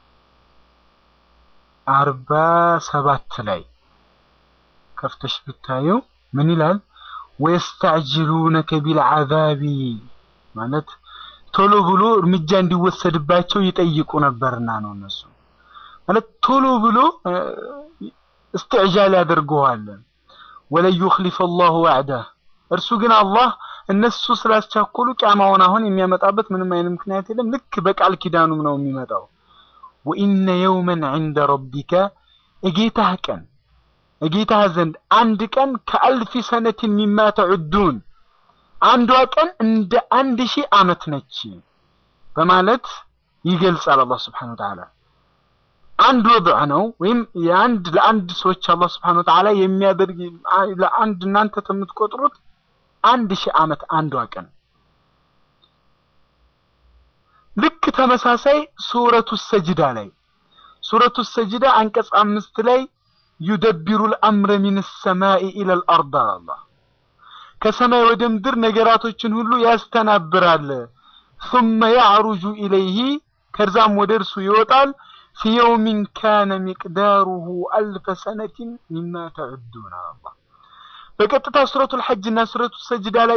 አርባ ሰባት ላይ ከፍተሽ ብታዩ ምን ይላል? ወየስተዕጅሉነከ ቢልዓዛቢ ማለት ቶሎ ብሎ እርምጃ እንዲወሰድባቸው ይጠይቁ ነበርና ነው። እነሱ ማለት ቶሎ ብሎ እ፣ እስትዕጃል ያደርገዋል። ወለን ዩኽሊፈ አላሁ ወዕደህ እርሱ ግን አላህ እነሱ ስላስቻኮሉ ቂያማውን አሁን የሚያመጣበት ምንም አይነት ምክንያት የለም። ልክ በቃል ኪዳኑም ነው የሚመጣው። ወኢነ የውመን ዐንደ ረቢከ እጌታህ ቀን እጌታህ ዘንድ አንድ ቀን ከአልፊ ሰነትን ሚማ ተዑዱን አንዷ ቀን እንደ አንድ ሺህ ዓመት ነች በማለት ይገልጻል አላህ ስብሓነሁ ወተዓላ። አንድ ወضዕ ነው ወይም የአንድ ለአንድ ሰዎች አላህ ስብሓነሁ ወተዓላ የሚያደርግ ለአንድ እናንተ የምትቆጥሩት አንድ ሺህ ዓመት አንዷ ቀን ልክ ተመሳሳይ ሱረቱ ሰጅዳ ላይ ሱረቱ ሰጅዳ አንቀጽ አምስት ላይ ዩደቢሩ ልአምረ ሚን ሰማኢ ኢለል አርድ አላህ ከሰማይ ወደ ምድር ነገራቶችን ሁሉ ያስተናብራል። ثم يعرج إليه ከዛም ወደ እርሱ ይወጣል في يوم كان مقداره ألف سنة مما تعدون الله በቀጥታ ሱረቱል ሐጅ እና ሱረቱ ሰጅዳ ላይ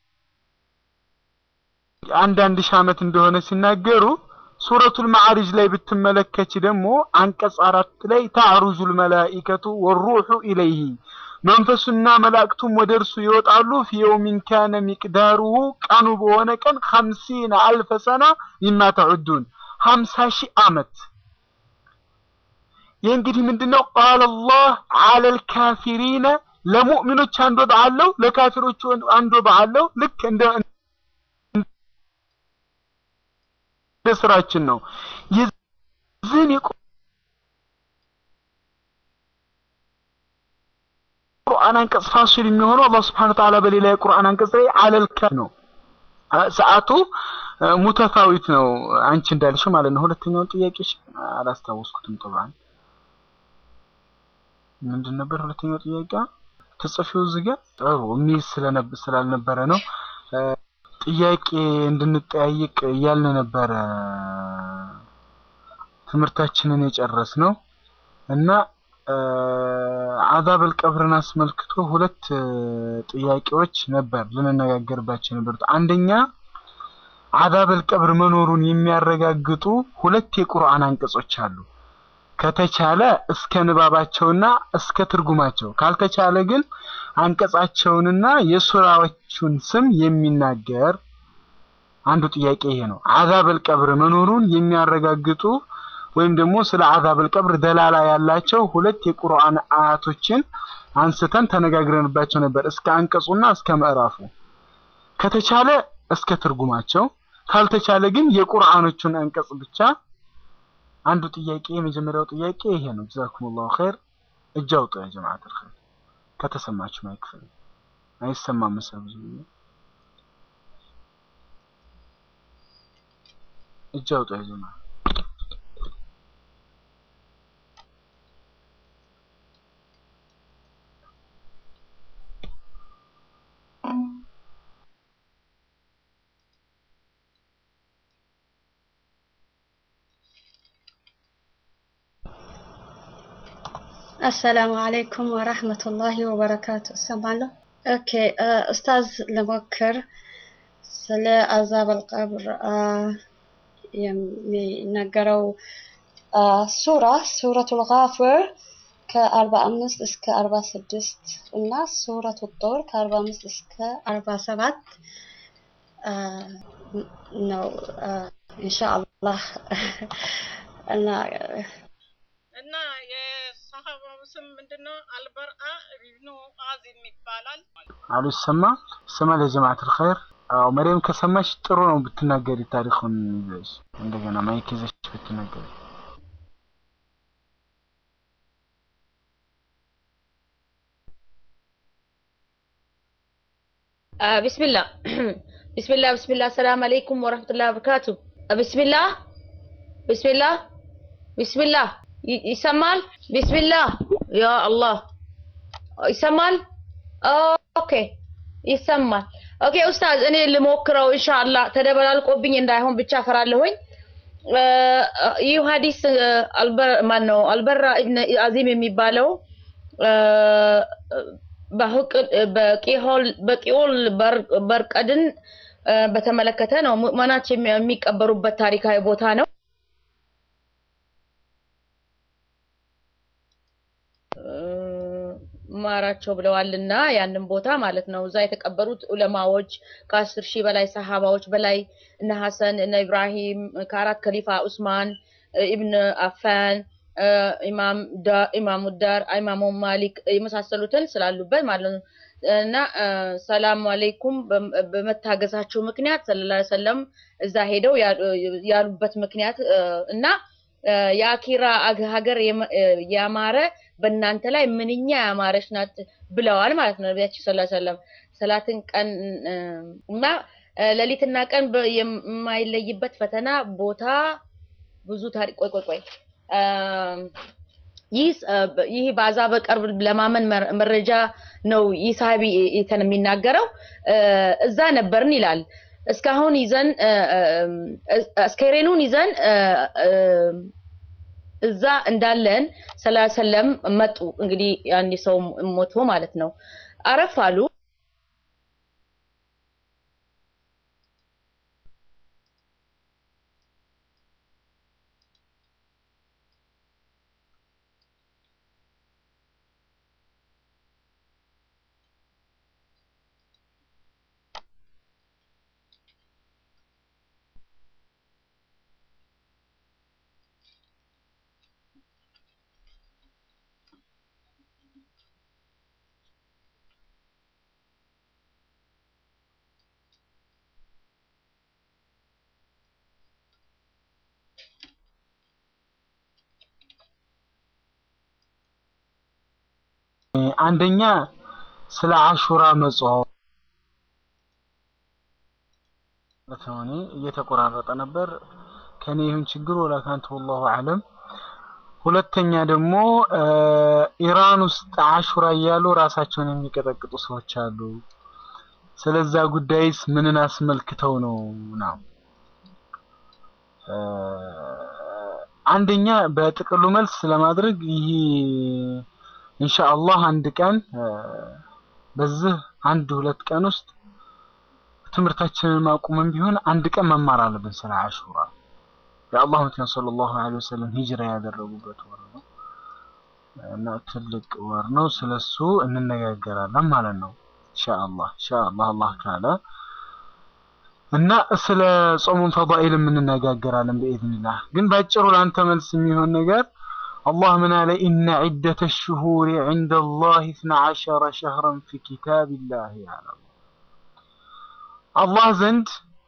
አንዳንድ ሺህ ዓመት እንደሆነ ሲናገሩ ሱረቱል ማዕሪጅ ላይ ብትመለከች ደግሞ አንቀጽ አራት ላይ ታዕሩጁል መላኢከቱ ወሩሑ ኢለይሂ መንፈሱና መላእክቱም ወደ እርሱ ይወጣሉ ፊ የውሚን ካነ ሚቅዳሩሁ ቀኑ በሆነ ቀን ኸምሲነ አልፈ ሰና ሚማ ተዑዱን ሀምሳ ሺህ ዓመት ይህ እንግዲህ ምንድን ነው ቃለ አላህ አለል ካፊሪነ ለሙእሚኖች አንድ ወጣ አለው ለካፊሮች አንድ ወጣ አለው ልክ እንደ እንደ ስራችን ነው የዚህን የቁርአን አንቀጽ ፋሲል የሚሆነው አላህ Subhanahu Ta'ala በሌላ የቁርአን አንቀጽ ላይ አለል ካ ነው ሰዓቱ ሙተፋዊት ነው አንቺ እንዳልሽ ማለት ነው ሁለተኛውን ጥያቄሽ አላስታወስኩትም طبعا ምንድን ነበር ሁለተኛው ጥያቄ ተጽፊው እዚህ ጋር ጥሩ የሚል ስላልነበረ ነው ጥያቄ እንድንጠያይቅ እያልን ነበረ ትምህርታችንን የጨረስ ነው እና አዛበል ቀብርን አስመልክቶ ሁለት ጥያቄዎች ነበር ልንነጋገርባቸው የነበሩት። አንደኛ አዛበል ቀብር መኖሩን የሚያረጋግጡ ሁለት የቁርአን አንቀጾች አሉ። ከተቻለ እስከ ንባባቸውና እስከ ትርጉማቸው፣ ካልተቻለ ግን አንቀጻቸውንና የሱራዎቹን ስም የሚናገር አንዱ ጥያቄ ይሄ ነው። አዛበል ቀብር መኖሩን የሚያረጋግጡ ወይም ደግሞ ስለ አዛበል ቀብር ደላላ ያላቸው ሁለት የቁርአን አያቶችን አንስተን ተነጋግረንባቸው ነበር፣ እስከ አንቀጹና እስከ ምዕራፉ። ከተቻለ እስከ ትርጉማቸው፣ ካልተቻለ ግን የቁርአኖቹን አንቀጽ ብቻ። አንዱ ጥያቄ የመጀመሪያው ጥያቄ ይሄ ነው። ጀዛኩሙላሁ ኸይር። እጅ አውጡ ያ ጀማዓተል ኸይር። ከተሰማችሁ ማይክፈል አይሰማም መሰለኝ ብዙ እጅ አውጡ ያ ጀማዓ አሰላሙ አለይኩም ወራህመቱላሂ ወበረካቱ። እሰማለሁ። ኦኬ ኡስታዝ ልሞክር። ስለ አዛበል ቀብር የሚነገረው ሱራ ሱረቱል ጋፊር ከአርባ አምስት እስከ አርባ ስድስት እና ሱረቱ ጦር ከአርባ አምስት እስከ አርባ ሰባት ነው ኢንሻአላህ እና እና የሰሃባው ስም ምንድነው? አልበርአ ኢብኑ አዚም ይባላል። አሉ ይሰማል ይሰማል። የጀማዓተል ኸይር አዎ፣ መሪም ከሰማሽ ጥሩ ነው ብትናገሪ፣ ታሪኩን ይዘሽ እንደገና ማይክ ይዘሽ ብትናገሪ። ቢስሚላህ ቢስሚላህ ቢስሚላህ ሰላም አለይኩም ወረህመቱላሂ ወበረካቱ። ቢስሚላህ ቢስሚላህ ቢስሚላህ ይሰማል? ቢስሚላህ ያ አላህ ይሰማል? ኦኬ ይሰማል። ኦኬ ኡስታዝ እኔ ልሞክረው ኢንሻአላህ። ተደበላልቆብኝ እንዳይሆን ብቻ ፈራለሁኝ። ይህ ሀዲስ አልበር ማን ነው አልበራ ኢብነ አዚም የሚባለው በቂኦል በርቀድን በተመለከተ ነው። ሙእመናት የሚቀበሩበት ታሪካዊ ቦታ ነው። ማራቸው ብለዋልና ያንን ቦታ ማለት ነው። እዛ የተቀበሩት ዑለማዎች ከአስር ሺህ በላይ ሰሃባዎች በላይ እነ ሐሰን እነ ኢብራሂም ከአራት ከሊፋ ዑስማን ኢብን አፋን ኢማም ኢማሙ ዳር ኢማሙ ማሊክ የመሳሰሉትን ስላሉበት ማለት ነው። እና ሰላም አለይኩም በመታገዛቸው ምክንያት ሰለላሁ ዐለይሂ ወሰለም እዛ ሄደው ያሉበት ምክንያት እና የአኪራ ሀገር ያማረ በእናንተ ላይ ምንኛ ያማረች ናት ብለዋል ማለት ነው ነቢያችን ሰለላሁ ዐለይሂ ወሰለም። ሰላትን ቀን እና ሌሊትና ቀን የማይለይበት ፈተና ቦታ ብዙ ታሪክ ቆይ ቆይ ቆይ ይህ በአዛበ ቀብር ለማመን መረጃ ነው። ይህ ሳቢ ይተን የሚናገረው እዛ ነበርን ይላል። እስካሁን ይዘን አስከሬኑን ይዘን እዛ እንዳለን ሰለም መጡ። እንግዲህ አንድ ሰው ሞቶ ማለት ነው። አረፍ አሉ። አንደኛ ስለ አሹራ መጾም እኔ እየተቆራረጠ ነበር። ከኔ ይሁን ችግር ወላ ካንተ ወላሁ አለም። ሁለተኛ ደግሞ ኢራን ውስጥ አሹራ እያሉ ራሳቸውን የሚቀጠቅጡ ሰዎች አሉ። ስለዛ ጉዳይስ ምንን አስመልክተው ነው ነው? አንደኛ በጥቅሉ መልስ ለማድረግ ይህ ኢንሻአላህ አንድ ቀን እ፣ በዚህ አንድ ሁለት ቀን ውስጥ ትምህርታችንን ማቁመን ቢሆን አንድ ቀን መማር አለብን ስለ አሹራ። የአላህ መልእክተኛ ሰለላሁ ዐለይሂ ወሰለም ሂጅራ ያደረጉበት ወር ነው እና ትልቅ ወር ነው። ስለሱ እንነጋገራለን ማለት ነው ኢንሻአላህ ኢንሻአላህ አላህ ካለ እና ስለ ጾሙን ፈዳኢልም እንነጋገራለን በኢዝኒላህ። ግን ባጭሩ ለአንተ መልስ የሚሆን ነገር አላህ ምን አለ? ኢነ ዒደተ ሽሁሪ ዒንደ ላህ ኢስና ዐሸረ ሸህረን ፊ ኪታቢላህ አለ። አላህ ዘንድ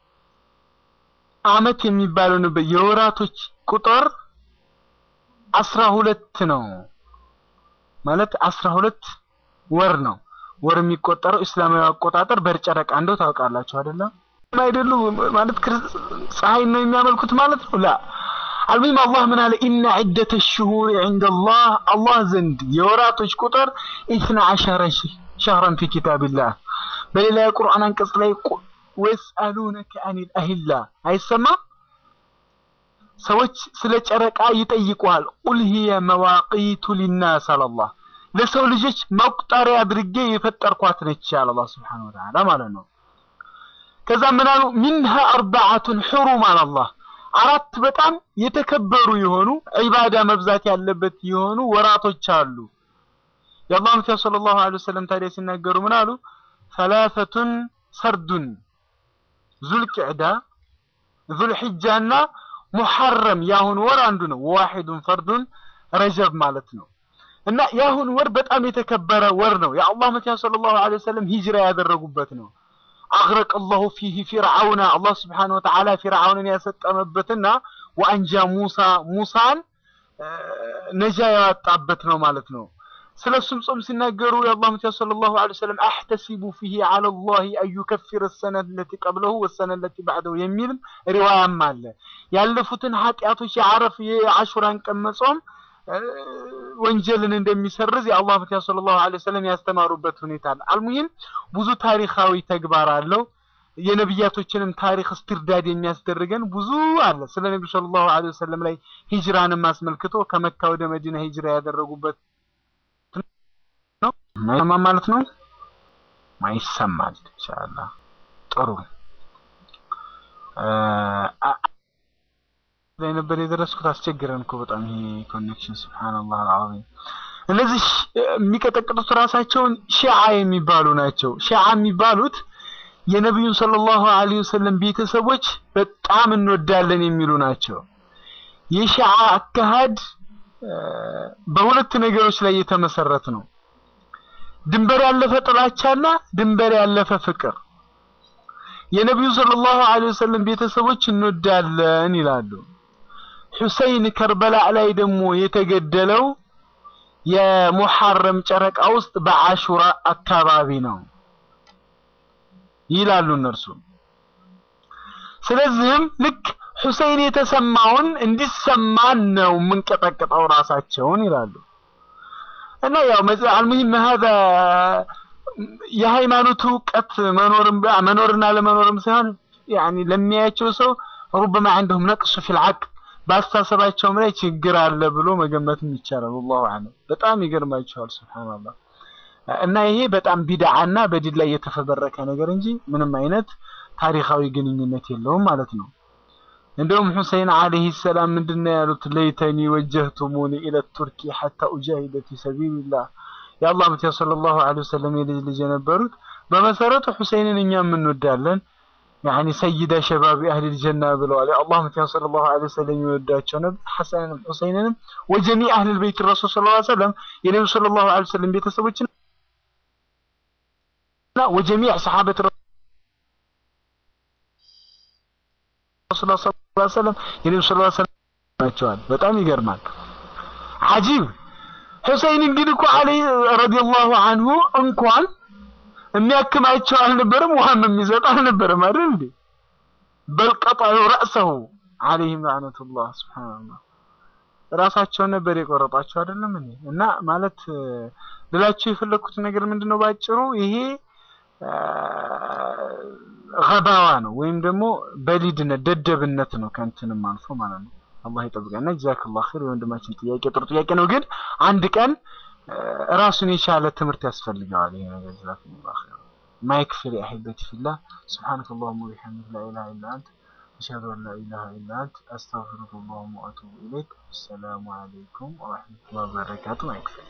አመት የሚባለው ነበር የወራቶች ቁጥር አስራ ሁለት ነው ማለት አስራ ሁለት ወር ነው። ወር የሚቆጠረው እስላማዊ አቆጣጠር በጨረቃ እንደው ታውቃላችሁ አይደለም? አይደሉ ማለት ክርስ- ፀሐይን ነው የሚያመልኩት ማለት ነው። ላ አልሙሂም አላህ ምን አለ? ኢነ ዒደተ ሽሁሪ ዒንደላህ አላህ ዘንድ የወራቶች ቁጥር ኢስና ዐሸረ ሽ- ሸህረን ፊ ኪታቢላህ። በሌላ የቁርአን አንቀጽ ላይ ቁ- ወየስአሉነከ አኒል አሂላ አይሰማም? ሰዎች ስለ ጨረቃ ይጠይቁሃል። ቁል ሂየ መዋቂቱ ሊናስ አላላህ ለሰው ልጆች መቁጠሪያ አድርጌ የፈጠርኳት ነች አለ አላህ ሱብሓነሁ ወተዓላ ማለት ነው። ከዛ ምን አሉ? ሚንሃ አርባዓቱን ሑሩም አለ አላህ አራት በጣም የተከበሩ የሆኑ ዒባዳ መብዛት ያለበት የሆኑ ወራቶች አሉ። የአላህ መልእክተኛ ሰለላሁ ዐለይሂ ወሰለም ታዲያ ሲናገሩ ምን አሉ? ሰላሰቱን ሰርዱን ዙልቅዕዳ ዙልሒጃና ሙሐረም የአሁን ወር አንዱ ነው። ዋሂዱን ፈርዱን ረጀብ ማለት ነው። እና የአሁን ወር በጣም የተከበረ ወር ነው። የአላህ መልእክተኛ ሰለላሁ ዐለይሂ ወሰለም ሂጅራ ያደረጉበት ነው። አግረቀ አላሁ ፊህ ፊርዓውና አላህ ስብሓነሁ ወተዓላ ፊርዓውንን ያሰጠመበትና ወአንጃ ሙሳ ሙሳን እ፣ ነጃ ያወጣበት ነው ማለት ነው። ስለ እሱም ጾም ሲናገሩ የአላህ መልእክተኛ ሰለላሁ ዐለይሂ ወሰለም አሕተሲቡ ፊህ ዐለላሂ አን ዩከፊረ ሰነተ ለቲ ቀብለሁ ወሰነ ለቲ ባዕደሁ የሚልም ሪዋያም አለ። ያለፉትን ኃጢአቶች የዓረፍ የአሹራን ቀን መጾም እ፣ ወንጀልን እንደሚሰርዝ የአላህ መልእክተኛ ሰለላሁ ዐለይሂ ወሰለም ያስተማሩበት ሁኔታ አለ። አልሙሂም ብዙ ታሪካዊ ተግባር አለው። የነቢያቶችንም ታሪክ እስትርዳድ የሚያስደርገን ብዙ አለ። ስለ ነቢዩ ሰለላሁ ዐለይሂ ወሰለም ላይ ሂጅራንም አስመልክቶ ከመካ ወደ መዲና ሂጅራ ያደረጉበት ነው ማይሰማ ማለት ነው። ማይሰማል ኢንሻአላህ ጥሩ እ፣ አ- ላይ ነበር የደረስኩት። አስቸግረን እኮ በጣም ይሄ ኮኔክሽን ሱብሃንአላህ አልዓዚም። እነዚህ ሺ- የሚቀጠቅጡት ራሳቸውን ሺዓ የሚባሉ ናቸው። ሺዓ የሚባሉት የነቢዩን ሰለላሁ ዐለይሂ ወሰለም ቤተሰቦች በጣም እንወዳለን የሚሉ ናቸው። የሺዓ አካሄድ እ፣ በሁለት ነገሮች ላይ የተመሰረተ ነው። ድንበር ያለፈ ጥላቻና ድንበር ያለፈ ፍቅር። የነቢዩ ሰለላሁ ዐለይሂ ወሰለም ቤተሰቦች እንወዳለን ይላሉ። ሁሰይን ከርበላ ላይ ደግሞ የተገደለው የሙሐረም ጨረቃ ውስጥ በአሹራ አካባቢ ነው ይላሉ እነርሱ። ስለዚህም ልክ ሁሰይን የተሰማውን እንዲሰማን ነው የምንቀጠቅጠው ራሳቸውን ይላሉ። እና ያው መጽ- አልሙሂም هذا የሃይማኖት እውቀት መኖርም መኖርና ለመኖርም ሳይሆን ያኒ ለሚያያቸው ሰው ربما عندهم نقص في العقل በአስተሳሰባቸውም ላይ ችግር አለ ብሎ መገመትም ይቻላል። والله اعلم በጣም ይገርማቸዋል። ሱብሃንአላህ እና ይሄ በጣም ቢድዓና በዲን ላይ የተፈበረከ ነገር እንጂ ምንም አይነት ታሪካዊ ግንኙነት የለውም ማለት ነው። እንደውም ሁሰይን አለይሂ ሰላም ምንድነው ያሉት? ለይተኒ ወጀህቱሙኒ ኢለ ቱርኪ ሐታ ኡጃሂደ ፊ ሰቢልላህ የአላህ መልእክተኛ ሰለላሁ ዐለይሂ ወሰለም የልጅ ልጅ የነበሩት በመሰረቱ ሁሰይንን እኛም እንወዳለን ያኒ ሰይዳ ሸባቢ አህሊል ጀና ብለዋል። የአላህ መልእክተኛ ሰለላሁ ዐለይሂ ወሰለም ይወዳቸው ነበር ሐሰንንም ሁሰይንንም ወጀሚዕ አህሊል በይት ረሱል ሰለላሁ ዐለይሂ ወሰለም የነብዩ ሰለላሁ ዐለይሂ ወሰለም ቤተሰቦችና ወጀሚዕ ሰሐበት ረሱል ሰለላሁ ዐለይሂ ወሰለም የነብዩ ሰለላሁ ዐለይሂ ወሰለም ናቸዋል። በጣም ይገርማል። አጂብ ሁሰይንን ግን እኮ አለይ ረዲየላሁ አንሁ እንኳን የሚያክማቸው አልነበረም፣ ውሃም የሚሰጥ አልነበረም አይደል እንዴ? በል ቀጠዑ ረእሰሁ አለይሂም ለዕነቱላህ ሱብሃንአላህ። ራሳቸውን ነበር የቆረጧቸው አይደለም እንዴ? እና ማለት እ፣ ልላችሁ የፈለኩት ነገር ምንድነው ባጭሩ ይሄ እ፣ ገባዋ ነው ወይም ደግሞ በሊድነት ደደብነት ነው ከእንትንም አልፎ ማለት ነው። አላህ ይጠብቀና። ጀዛከላሁ ኸይር። የወንድማችን ጥያቄ ጥሩ ጥያቄ ነው፣ ግን አንድ ቀን እ፣ ራሱን የቻለ ትምህርት ያስፈልገዋል ይሄ ነገር። ጀዛከላሁ ኸይር። ማይክ ፍሪ አሂበቲ ፊላህ ሱብሓነከ አላሁመ ወቢሐምዲከ ላ ኢላሀ ኢላ አንተ አሽሀዱ አን ላ ኢላሀ ኢላ አንተ አስተግፊሩከ ወአቱቡ ኢለይክ። አሰላሙ አለይኩም ወረሕመቱላሂ ወበረካቱ። ማይክ ፍሪ